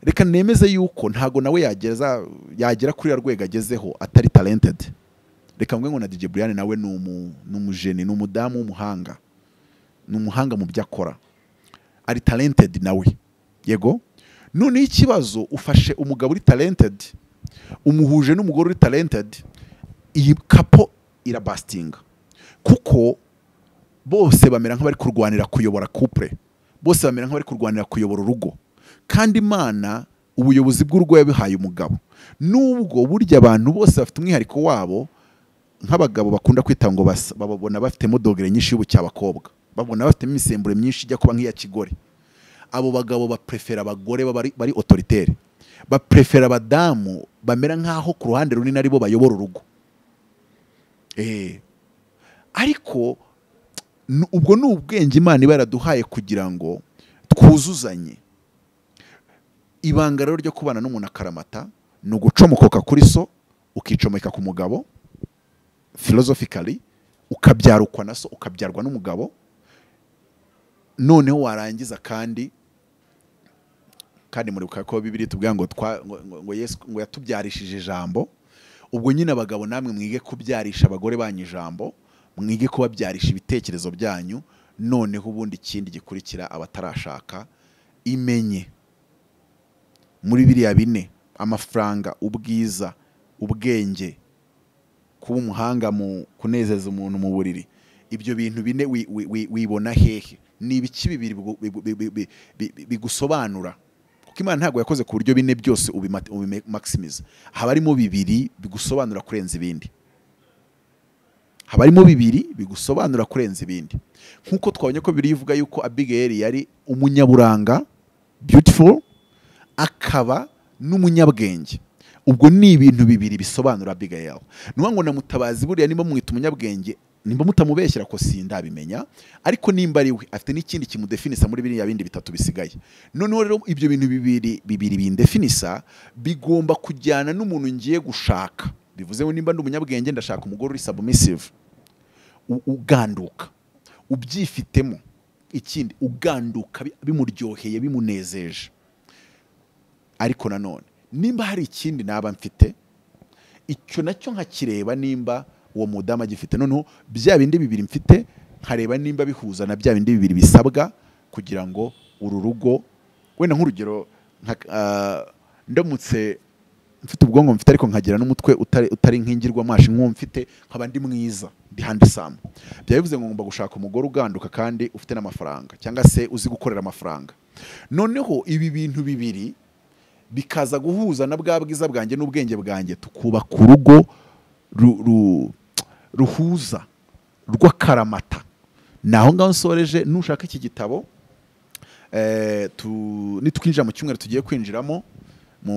reka nemeze yuko ntago nawe yageza yagera kuri ya rwego agezeho atari talented reka mvuge ngo na DJ Brian nawe ni umu- ni umujeni ni umudamu w'umuhanga ni umuhanga mu byo akora ari talented nawe yego noneho ikibazo ufashe umugabo uri talented umuhuje n'umugore uri talented iyi kapo irabasitinga kuko bose bamera nk'abari kurwanira kuyobora couple bose bamera nk'abari kurwanira kuyobora urugo kandi imana ubuyobozi bw'urugo yabihaye umugabo nubwo burya abantu bose bafite umwihariko wabo nk'abagabo bakunda kwita ngo basa bababona bafitemo dogere nyinshi y'ubucyabakobwa babona bafitemo imisemburo myinshi ijya kuba nk'iya kigore abo bagabo baprefera abagore baba ari- bari otoritere baprefera abadamu bamera nk'aho ku ruhande runini aribo bayobora urugo Eh. ariko n- ubwo ni ubwenge imana iba yaraduhaye kugira ngo twuzuzanye ibanga rero ryo kubana n'umuntu akaramata ni ugucomokoka kuri so ukicomeka ku mugabo philosophically ukabyarukwa na so ukabyarwa n'umugabo noneho warangiza kandi kandi muribuka ko bibiri tubwira ngo twa- ngo- ngo- ngo Yesu ngo yatubyarishije ijambo ubwo nyine abagabo namwe mwige kubyarisha abagore banyu ijambo mwige kubabyarisha ibitekerezo byanyu noneho ubundi ikindi gikurikira abatarashaka imenye muri biriya bine amafaranga ubwiza ubwenge kuba umuhanga mu kunezeza umuntu mu buriri ibyo bintu bine wi- wi- wi- wibona hehe ni ibiki bibiri bigu- bigu- bi- bi- bi- bigusobanura kuko imana ntabwo yakoze ku buryo bine byose ubima- ubimaximiza haba harimo bibiri bigusobanura kurenza ibindi haba harimo bibiri bigusobanura kurenza ibindi nk'uko twabonye ko bibiri ivuga yuko abigeri yari umunyaburanga beautiful akaba n'umunyabwenge ubwo ni ibintu bibiri bisobanura Abigail nuwa ngo na mutabazi buriya nimba mwita umunyabwenge nimba mutamubeshyira ko sindabimenya ariko nimba ari we afite n'ikindi kimudefinisa muri biriya bindi bitatu bisigaye noneho rero ibyo bintu bibiri bibiri bindefinisa bigomba kujyana n'umuntu ngiye gushaka bivuze ngo nimba ndi umunyabwenge ndashaka umugore uri submissive u- uganduka ubyifitemo ikindi uganduka bi- bimuryoheye bimunezeje ariko nanone nimba hari ikindi naba mfite icyo nacyo nkakireba nimba uwo mudamu agifite noneho bya bindi bibiri mfite nkareba nimba bihuza na bya bindi bibiri bisabwa kugira ngo uru rugo wenda nk'urugero nka- ah, ndamutse mfite ubwonko mfite ariko nkagira n'umutwe utari utari nk'ingirwamashi nk'uwo mfite nkaba ndi mwiza ndi handisamu byaba bivuze ngo ngomba gushaka umugore uganduka kandi ufite n'amafaranga cyangwa se uzi gukorera amafaranga noneho ibi bintu bibiri bikaza guhuza na bwa bwiza bwanjye n'ubwenge bwanjye tukubaka urugo ru- ru- ruhuza rw'akaramata ni aho ngaho nsoreje nushaka iki gitabo eh, tu- nitwinjira mu cyumweru tugiye kwinjiramo mu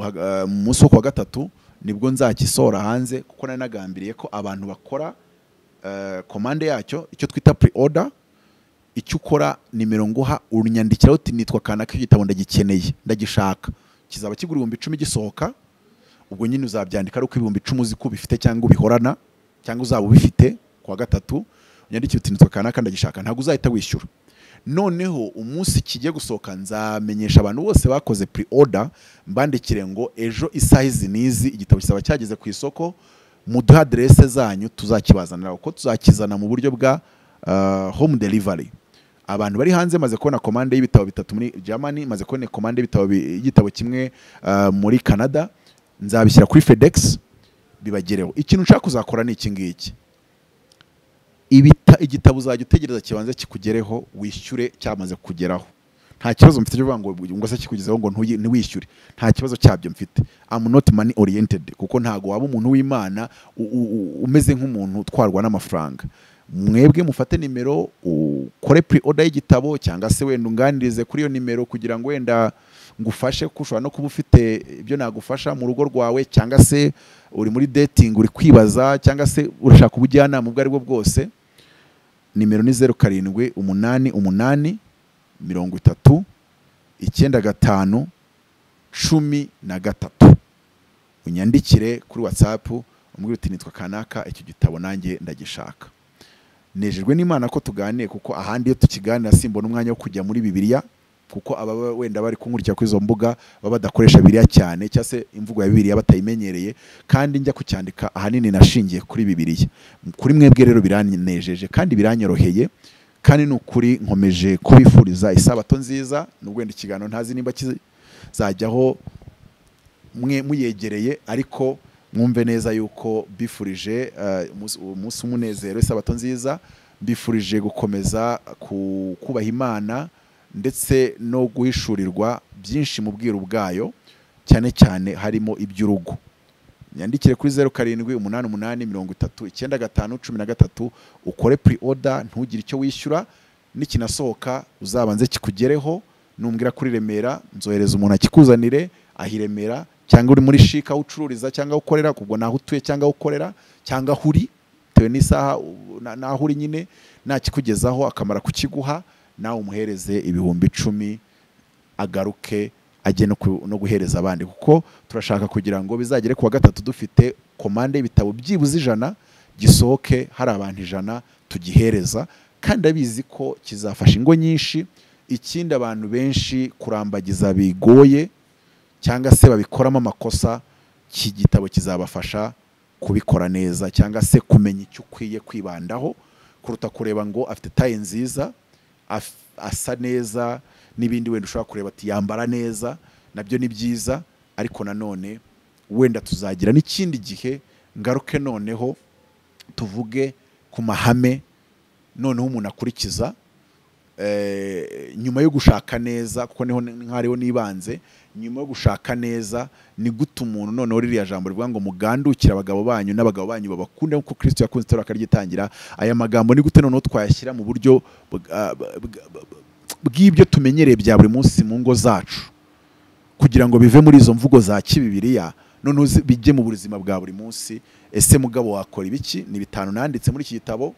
hag- eh, mu munsi wo kuwa gatatu nibwo nzakisohora hanze kuko nari nagambiriye ko abantu bakora eh, komande yacyo icyo twita pre order icyo ukora nimero nguha unyandikiraho uti nitwa kanaka igitabo ndagikeneye ndagishaka kizaba kigura ibihumbi icumi gisohoka ubwo nyine uzabyandika ari uko ibihumbi icumi uzi ko ubifite cyangwa ubihorana cyangwa uzaba ubifite ku wa gatatu unyandikire uti nitwa kanaka ndagishaka ntabwo uzahita wishyura noneho umunsi kigiye gusohoka nzamenyesha abantu bose bakoze pre order mbandikire ngo ejo isaha izi n'izi igitabo kizaba cyageze ku isoko muduhe aderese zanyu tuzakibazanira uko tuzakizana mu buryo bwa ah, home delivery abantu bari hanze maze kubona komande y'ibitabo bitatu muri Germany maze kubona komande y'ibitabo bi- y'igitabo kimwe ah, muri Canada nzabishyira kuri FedEx bibagereho ikintu ushaka kuzakora ni iki ngiki ibita igitabo uzajya utegereza kibanza kikugereho wishyure cyamaze kugeraho nta kibazo mfite cyo kuvuga ngo ngo se kikugezeho ngo ntuyi- ntiwishyure nta kibazo cyabyo mfite I'm not money oriented kuko ntago waba umuntu w'Imana u- u- u- umeze nk'umuntu utwarwa n'amafaranga mwebwe mufate nimero ukore pre order y'igitabo cyangwa se wenda unganirize kuri iyo nimero kugira ngo wenda ngufashe kuko ushobora no kuba ufite ibyo nagufasha mu rugo rwawe cyangwa se uri muri dating uri kwibaza cyangwa se urashaka ubujyanama ubwo ari bwo bwose nimero ni zeru karindwi umunani umunani mirongo itatu icyenda gatanu cumi na gatatu unyandikire kuri watsapu umbwira uti nitwa kanaka icyo gitabo nanjye ndagishaka nejejwe n'imana ko tuganiye kuko ahandi iyo tukiganira simbona umwanya wo kujya muri bibiliya kuko ababa wenda bari kunkurikira kuri izo mbuga baba badakoresha bibiliya cyane cyangwa se imvugo ya bibiliya batayimenyereye kandi njya kucyandika ahanini nashingiye kuri bibiliya kuri mwebwe rero biranejeje kandi biranyoroheye kandi ni ukuri nkomeje kubifuriza isabato nziza nubwo wenda ikiganiro ntazi nimba kizajyaho mwe muyegereye ariko mwumve neza yuko bifurije eh, umunsi- uwo munsi umunezero isabato nziza mbifurije gukomeza ku- kubaha imana ndetse no guhishurirwa byinshi mu bwiru bwayo cyane cyane harimo iby'urugo nyandikire kuri zeru karindwi umunani umunani mirongo itatu icyenda gatanu cumi na gatatu ukore pre order ntugire icyo wishyura nikinasohoka uzabanze kikugereho numbwira kuri remera nzohereza umuntu akikuzanire aha i remera cyangwa uri muri shika aho ucururiza cyangwa aho ukorera kubwo naho utuye cyangwa aho ukorera cyangwa aho uri bitewe n'isaha u- na- naho uri nyine nakikugezaho akamara kukiguha nawe umuhereze ibihumbi icumi agaruke ajye no ku- no guhereza abandi kuko turashaka kugira ngo bizagere ku wa gatatu dufite komande y'ibitabo byibuze ijana gisohoke hari abantu ijana tugihereza kandi abizi ko kizafasha ingo nyinshi ikindi abantu benshi kurambagiza bigoye cyangwa se babikoramo amakosa iki gitabo kizabafasha kubikora neza cyangwa se kumenya icyo ukwiye kwibandaho kuruta kureba ngo afite taye nziza af- asa neza n'ibindi wenda ushobora kureba ati yambara neza nabyo ni byiza ariko nanone wenda tuzagira n'ikindi gihe ngaruke noneho tuvuge ku mahame noneho umuntu akurikiza eh, nyuma yo gushaka neza kuko niho nkariho nibanze nyuma yo gushaka neza ni gute umuntu noneho ririya jambo rivuga ngo mugandukire abagabo banyu n'abagabo banyu babakunde nk'uko kristo yakunze itorero akaryitangira aya magambo ni gute noneho twayashyira mu buryo bwa- bwa- bwa- bw'ibyo tumenyereye bya buri munsi mu ngo zacu kugira ngo bive muri izo mvugo za kibibiriya noneho zi- bijye mu buzima bwa buri munsi ese mugabo wakora ibiki ni bitanu nanditse muri iki gitabo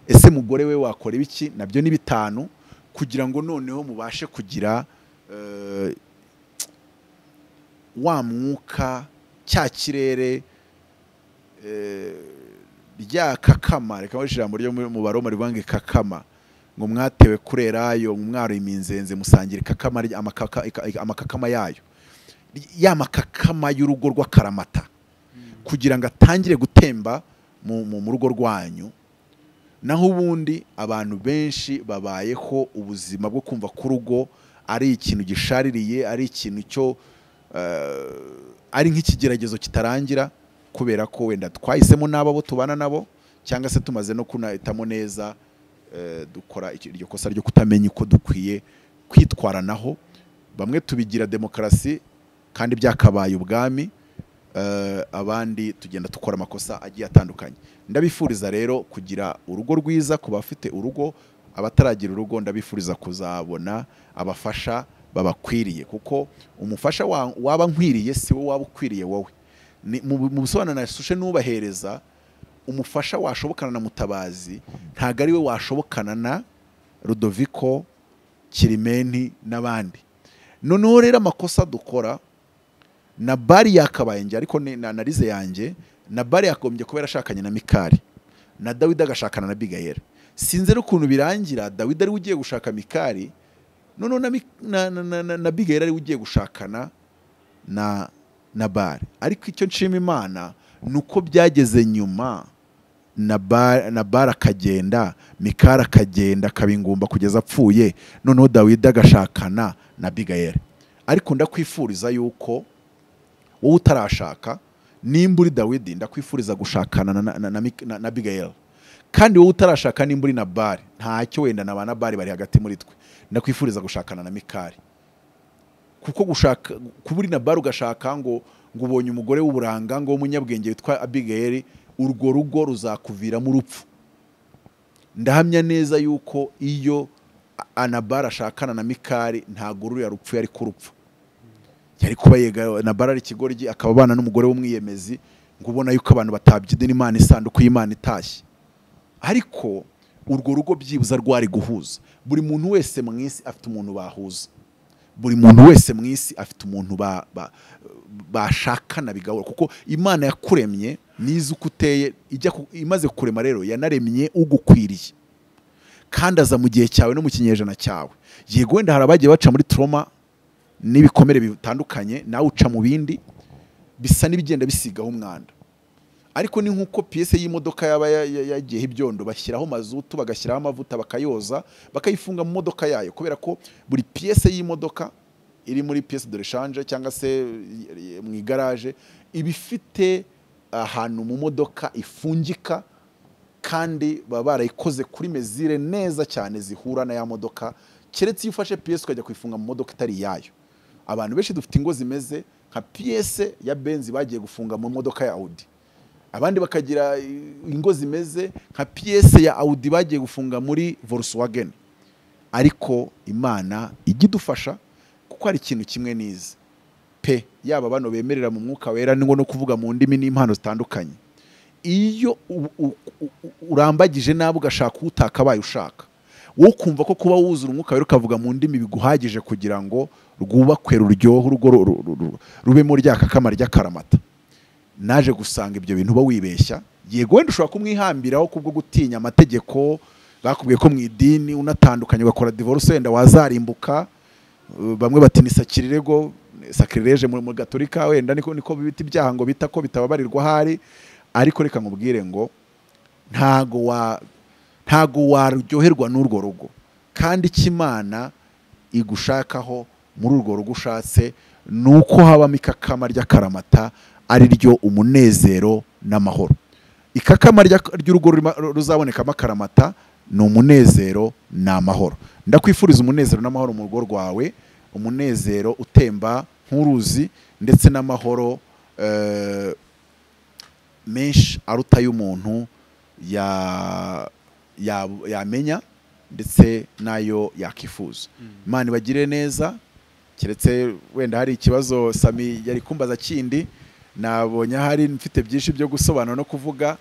ese mugore we wakora ibiki nabyo ni bitanu kugira ngo noneho mubashe kugira eh, wa mwuka cya kirere eh, rya kakama reka nkoreshe ijambo ryo mu baroma rivuga ngo ikakama ngo mwatewe kurerayo mwaro iminzenze musangira ikakama ry- amakaka- ika- amakakama yayo ya makakama y'urugo rw'akaramata kugira ngo atangire gutemba mu, mu, mu rugo rwanyu naho ubundi abantu benshi babayeho ubuzima bwo kumva ko urugo ari ikintu gishaririye ari ikintu cyo eh, ari nk'ikigeragezo kitarangira kubera ko wenda twahisemo n'abo abo tubana nabo cyangwa se tumaze no kunahitamo neza eh, dukora iki- iryo kosa ryo kutamenya uko dukwiye kwitwaranaho bamwe tubigira demokarasi kandi byakabaye ubwami eh, abandi tugenda dukora amakosa agiye atandukanye ndabifuriza rero kugira urugo rwiza ku bafite urugo abataragira urugo ndabifuriza kuzabona abafasha babakwiriye kuko umufasha wa- waba nkwiriye si we waba ukwiriye wowe Ni- mu mu bisobanuro nasoshe n'ubahereza umufasha washobokana na mutabazi ntabwo ari we washobokana na rudoviko kirimeni n'abandi noneho rero amakosa dukora na bari yakabaye njye ariko ni- na analize yanjye na bari yagombye kuba yarashakanye na mikari na dawidi agashakana na bigayera sinzi rero ukuntu birangira dawidi ariwe ugiye gushaka mikari noneho na, Mik- na, na, na, na, na bigayera ariwe ugiye gushakana na na bari ariko icyo nshima imana ni uko byageze nyuma na Ba- na bara akagenda mikari akagenda akaba ingumba kugeza apfuye noneho dawidi agashakana na bigayera ariko ndakwifuriza yuko wowe utarashaka nimba uri dawidi ndakwifuriza gushakana na, na, na, Mik- na, na bigayeli kandi wowe utarashaka nimba uri na bari ntacyo wenda na ba na bari bari hagati muri twe ndakwifuriza gushakana na mikari kuko gushaka kuba uri na bari ugashaka ngo ngo ubonye umugore w'uburanga ngo w'umunyabwenge witwa abigayeli urwo rugo ruzakuviramo urupfu ndahamya neza yuko iyo A- anabara ashakana na mikari ntabwo ruriya rupfu yari kurupfa yari kuba yega na barari ikigoryi akaba abana n'umugore w'umwiyemezi ngo ubona yuko abantu batabyidina imana isanduku y'imana itashye ariko urwo rugo byibuza rwari guhuza buri muntu wese mu isi afite umuntu bahuza buri muntu wese mu isi afite umuntu ba- ba- bashakana bigahura kuko imana yakuremye n'izi uko uteye ijya ku- imaze kurema rero yanaremye ugukwiriye kandi aza mu gihe cyawe no mu kinyejana cyawe yego wenda hari abagiye baca muri trauma n'ibikomere bitandukanye nawe uca mu bindi bisa n'ibigenda bisigaho umwanda ariko ni nk'uko piyese y'imodoka yaba ya- ya- yagiyeho ibyondo bashyiraho mazutu bagashyiraho amavuta bakayoza bakayifunga mu modoka yayo kubera ko buri piyese y'imodoka iri muri piyese de reshanje cyangwa se i- i- mu igaraje iba ifite ahantu mu modoka ifungika kandi baba barayikoze kuri mezire neza cyane zihura na ya modoka keretse iyo ufashe piyesi ukajya kuyifunga mu modoka itari iyayo abantu benshi dufite ingo zimeze nka piyese ya benzi bagiye gufunga mu modoka ya audi abandi bakagira ingo zimeze nka piyese ya audi bagiye gufunga muri volkswagen ariko imana ijya idufasha kuko hari ikintu kimwe n'izi pe yaba bano bemerera mu mwuka wera ni no kuvuga mu ndimi n'impano zitandukanye iyo u- u- u- urambagije nabi ugashaka uwo utakabaye ushaka wowe ukumva ko kuba wuzura umwuka wera ukavuga mu ndimi biguhagije kugira ngo rwubakwe ruryohe urugo ru- ru- ru- ru- rubemo rya kakama ry'akaramata naje gusanga ibyo bintu uba wibeshya yego wenda ushobora kumwihambiraho kubwo gutinya amategeko bakubwiye ko mu idini unatandukanye ugakora divorce wenda wazarimbuka Uh, bamwe bati ni sakirirego sakirirege mu mu gaturika wenda niko niko bita ibyaha ngo bita ko bitababarirwa ahari ariko reka nkubwire ngo ntago wa ntago waryoherwa n'urwo rugo kandi icyo imana igushakaho muri urwo rugo ushatse ni uko habamo ikakama ry'akaramata ari ryo umunezero n'amahoro ikakama rya- ry'urugo rurimo- ru- ruzabonekamo akaramata ni umunezero ni amahoro ndakwifuriza umunezero n'amahoro mu rugo rwawe umunezero utemba nk'uruzi ndetse n'amahoro eh, menshi aruta y'umuntu ya- ya- yamenya ndetse n'ayo yakwifuza imana ibagire neza keretse wenda hari ikibazo sami yari kumbaza kindi nabonye ahari mfite byinshi byo gusobanura no kuvuga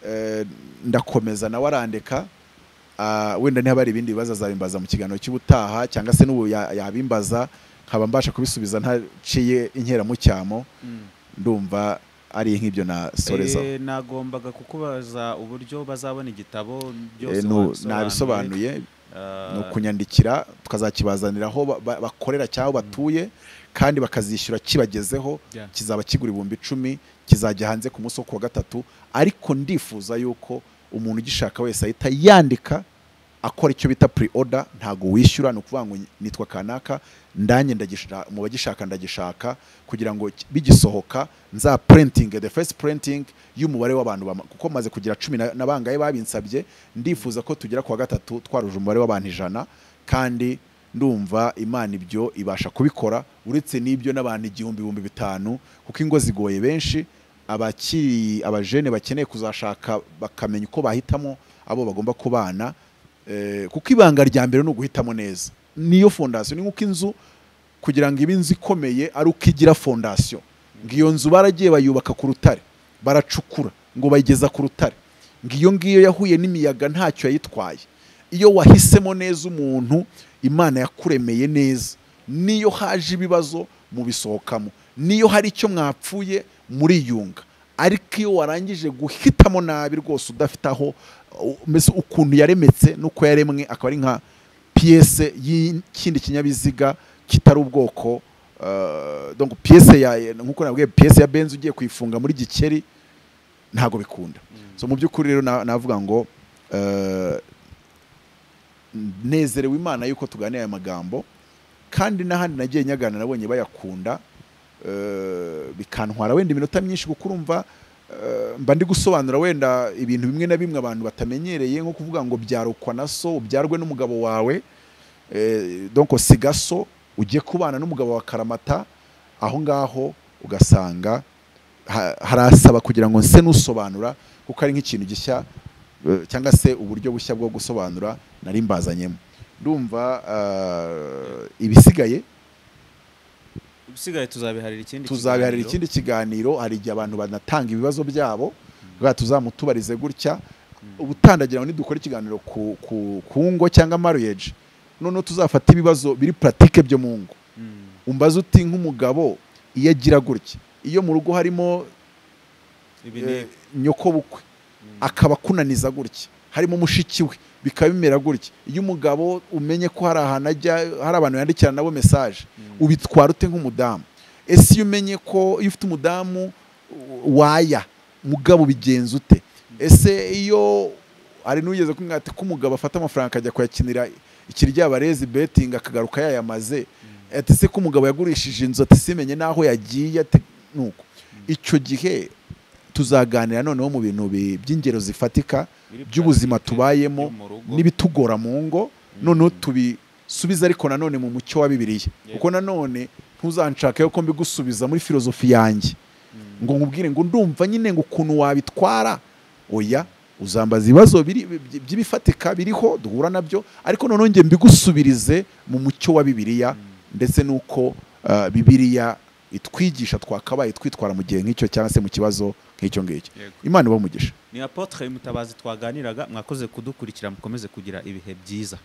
eh, ndakomeza nawe arandeka Ah, wenda niba hari ibindi bibazo azabimbaza mu kiganiro cy'ubutaha cyangwa se n'ubu ya- yabimbaza nkaba mbasha kubisubiza ntaciye inkera mu cyamo ndumva ari nk'ibyo nasorezaho Eh, nagombaga kukubaza uburyo bazabona igitabo Eh, byose nu- wabisobanuye. nabisobanuye Ah, ni ukunyandikira tukazakibazanira aho ba- ba- bakorera cyangwa aho batuye kandi bakazishyura kibagezeho Yeah. kizaba kigura ibihumbi icumi kizajya hanze ku munsi wo ku wa gatatu ariko ndifuza yuko umuntu ugishaka wese ahita yandika akora icyo bita pre order ntabwo wishyura ni ukuvuga ngo nitwa kanaka ndanjye ndagishaka mu bagishaka ndagishaka kugira ngo ki- bigisohoka nza printing the first printing y'umubare w'abantu bama- kuko maze kugira cumi na- na bangahe babinsabye ndifuza ko tugera ku wa gatatu twaruje umubare w'abantu ijana kandi ndumva imana ibyo ibasha kubikora uretse n'ibyo n'abantu igihumbi ibihumbi bitanu kuko ingo zigoye benshi abakiri abajene bakeneye kuzashaka bakamenya uko bahitamo abo bagomba kubana Eh, kuko ibanga rya mbere ni uguhitamo neza niyo fondasiyo ni nk'uko inzu kugira ngo ibe inzu ikomeye ari uko igira fondasiyo ngo iyo nzu baragiye bayubaka ku rutare baracukura ngo bayigeza ku rutare ngo iyo ngiyo yahuye n'imiyaga ntacyo yayitwaye iyo wahisemo neza umuntu imana yakuremeye neza niyo haje ibibazo mubisohokamo niyo hari icyo mwapfuye muriyunga ariko iyo warangije guhitamo nabi rwose udafite aho u- mbese ukuntu yaremetse n'uko yaremwe akaba ari nka piyese y'ikindi kinyabiziga kitari ubwoko eh, donc piyese ya nk'uko nabwiye piyese ya benzi ugiye kuyifunga muri gikeri ntabwo bikunda so mu by'ukuri rero na- navuga ngo eh, nezerewe imana yuko tuganira aya magambo kandi n'ahandi nagiye nyagana nabonye bayakunda eh, bikantwara wenda iminota myinshi kuko urumva eh, mba ndi gusobanura wenda ibintu bimwe na bimwe abantu batamenyereye nko kuvuga ngo byarukwa na so ubyarwe n'umugabo wawe eh, donc siga so ujye kubana n'umugabo wa karamata aho ngaho ugasanga ha- harasaba kugira ngo nse n'usobanura kuko ari nk'ikintu gishya eh, cyangwa se uburyo bushya bwo gusobanura nari mbazanyemo ndumva eh, ibisigaye ibisigaye tuzabiharira ikindi tuzabiharira kiganiro. ikindi kiganiro hari igihe abantu banatanga ibibazo byabo bwa tuzamutubarize gutya ubutandagira ngo nidukora ikiganiro ku, ku, ku ngo cyangwa marriage noneho tuzafata ibibazo biri pratique byo mu ngo Mm. umbaze uti nk'umugabo iyo agira gutya iyo mu rugo harimo Ibi ni- eh, nyoko bukwe akaba akunaniza gutya harimo mushiki we bikaba bimera gutya iyo umugabo umenye ko hari ahantu ajya hari abantu yandikira nabo mesaje Mm. ubitwara ute nk'umudamu ese iyo umenye ko iyo ufite umudamu u- waya mugabo ubigenza ute ese iyo hari n'ugeze kumwe ati ko umugabo afata amafaranga akajya kuyakinira ikiryabarezi betingi akagaruka yayamaze ati se ko umugabo yagurishije inzu ati simenye n'aho yagiye ati nuko icyo gihe tuzaganira noneho mu bintu bi- by'ingero zifatika Biri by'ubuzima practice, byo tubayemo mu rugo. n'ibitugora mu ngo noneho tubisubize ariko nanone mu mucyo wa bibiliya Yego. kuko nanone ntuzanshake ko mbigusubiza muri filozofi yanjye Mm. ngo nkubwire ngo ndumva nyine ngo ukuntu wabitwara oya uzambaza ibibazo biri- by- by'ibifatika biriho duhura nabyo ariko noneho njye mbigusubirize mu mucyo wa bibiliya ndetse n'uko uh, bibiliya itwigisha twakabaye twitwara mu gihe nk'icyo cyangwa se mu kibazo nk'icyo ngicyo Yego. imana ibamugisha ni apotre mutabazi twaganiraga mwakoze kudukurikira mukomeze kugira ibihe byiza